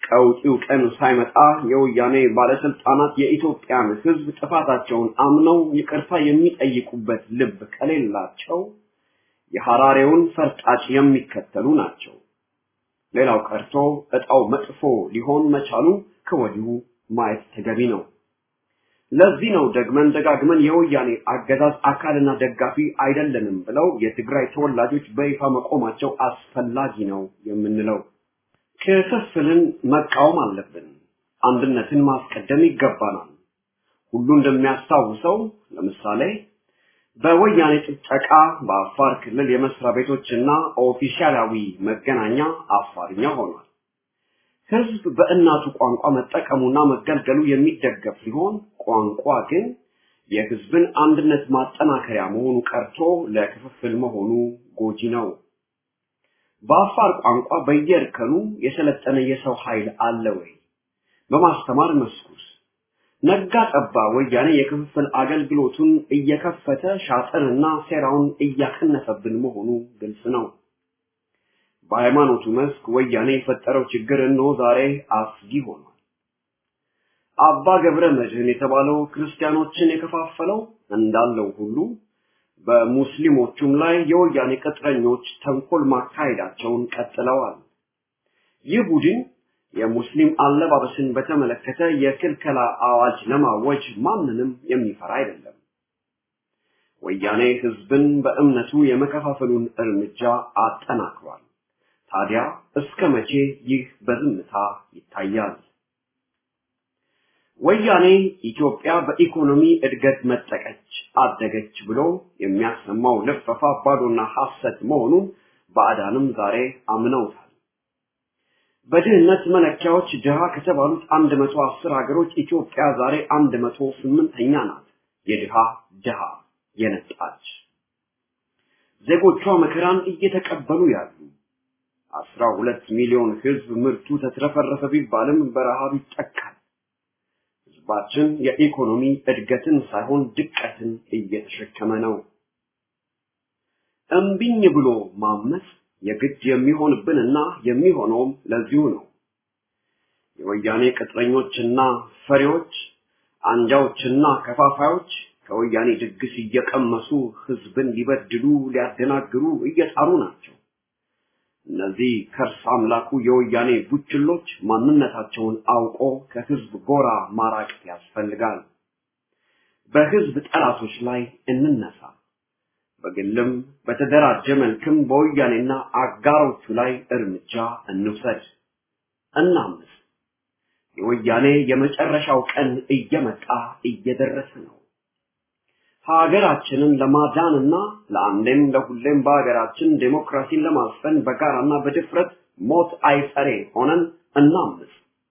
Speaker 4: ቀውጢው ቀን ሳይመጣ የወያኔ ባለስልጣናት የኢትዮጵያን ሕዝብ ጥፋታቸውን አምነው ይቅርታ የሚጠይቁበት ልብ ከሌላቸው የሐራሬውን ፈርጣጭ የሚከተሉ ናቸው። ሌላው ቀርቶ እጣው መጥፎ ሊሆን መቻሉ ከወዲሁ ማየት ተገቢ ነው። ለዚህ ነው ደግመን ደጋግመን የወያኔ አገዛዝ አካልና ደጋፊ አይደለንም ብለው የትግራይ ተወላጆች በይፋ መቆማቸው አስፈላጊ ነው የምንለው። ክፍፍልን መቃወም አለብን። አንድነትን ማስቀደም ይገባናል። ሁሉ እንደሚያስታውሰው ለምሳሌ በወያኔ ጭፍጨቃ በአፋር ክልል የመስሪያ ቤቶችና ኦፊሻላዊ መገናኛ አፋርኛ ሆኗል። ህዝብ በእናቱ ቋንቋ መጠቀሙና መገልገሉ የሚደገፍ ሲሆን ቋንቋ ግን የህዝብን አንድነት ማጠናከሪያ መሆኑ ቀርቶ ለክፍፍል መሆኑ ጎጂ ነው። በአፋር ቋንቋ በየእርከኑ የሰለጠነ የሰው ኃይል አለ ወይ? በማስተማር መስኩስ ነጋ ጠባ ወያኔ የክፍፍል አገልግሎቱን እየከፈተ ሻጥርና ሴራውን እያከነፈብን መሆኑ ግልጽ ነው። በሃይማኖቱ መስክ ወያኔ የፈጠረው ችግር እነሆ ዛሬ አስጊ ሆኗል። አባ ገብረ መድህን የተባለው ክርስቲያኖችን የከፋፈለው እንዳለው ሁሉ በሙስሊሞቹም ላይ የወያኔ ቅጥረኞች ተንኮል ማካሄዳቸውን ቀጥለዋል። ይህ ቡድን የሙስሊም አለባበስን በተመለከተ የክልከላ አዋጅ ለማወጅ ማንንም የሚፈራ አይደለም። ወያኔ ህዝብን በእምነቱ የመከፋፈሉን እርምጃ አጠናክሯል። ታዲያ እስከ መቼ ይህ በዝምታ ይታያል? ወያኔ ኢትዮጵያ በኢኮኖሚ እድገት መጠቀች አደገች ብሎ የሚያሰማው ልፈፋ ባዶና ሐሰት መሆኑን ባዕዳንም ዛሬ አምነውታል። በድህነት መለኪያዎች ድሃ ከተባሉት 110 ሀገሮች ኢትዮጵያ ዛሬ 108ኛ ናት። የድሃ ድሃ የነጣች ዜጎቿ መከራን እየተቀበሉ ያሉ አስራ ሁለት ሚሊዮን ህዝብ ምርቱ ተትረፈረፈ ቢባልም በረሃብ ይጠቃል። ህዝባችን የኢኮኖሚ እድገትን ሳይሆን ድቀትን እየተሸከመ ነው። እምቢኝ ብሎ ማመፅ የግድ የሚሆንብንና የሚሆነውም ለዚሁ ነው። የወያኔ ቅጥረኞችና ፈሪዎች፣ አንጃዎችና ከፋፋዮች ከወያኔ ድግስ እየቀመሱ ህዝብን ሊበድሉ ሊያደናግሩ እየጣሩ ናቸው። እነዚህ ከርስ አምላኩ የወያኔ ቡችሎች ማንነታቸውን አውቆ ከህዝብ ጎራ ማራቅ ያስፈልጋል። በህዝብ ጠላቶች ላይ እንነሳ። በግልም በተደራጀ መልክም በወያኔና አጋሮቹ ላይ እርምጃ እንውሰድ፣ እናምስ። የወያኔ የመጨረሻው ቀን እየመጣ እየደረሰ ነው። ሀገራችንን ለማዳንና ለአንዴም ለሁሌም በሀገራችን ዴሞክራሲን ለማስፈን በጋራና በድፍረት ሞት አይፈሬ ሆነን እናምስ።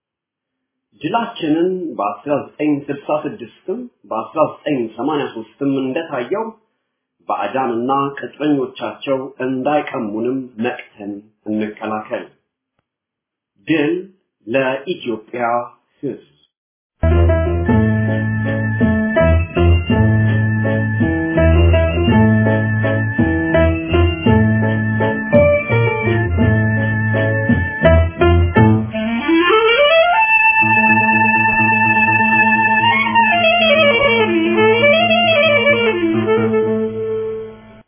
Speaker 4: ድላችንን በ1966ም በ1983ም እንደታየው ባዕዳንና ቅጥረኞቻቸው እንዳይቀሙንም ነቅተን እንከላከል። ድል ለኢትዮጵያ ህዝብ!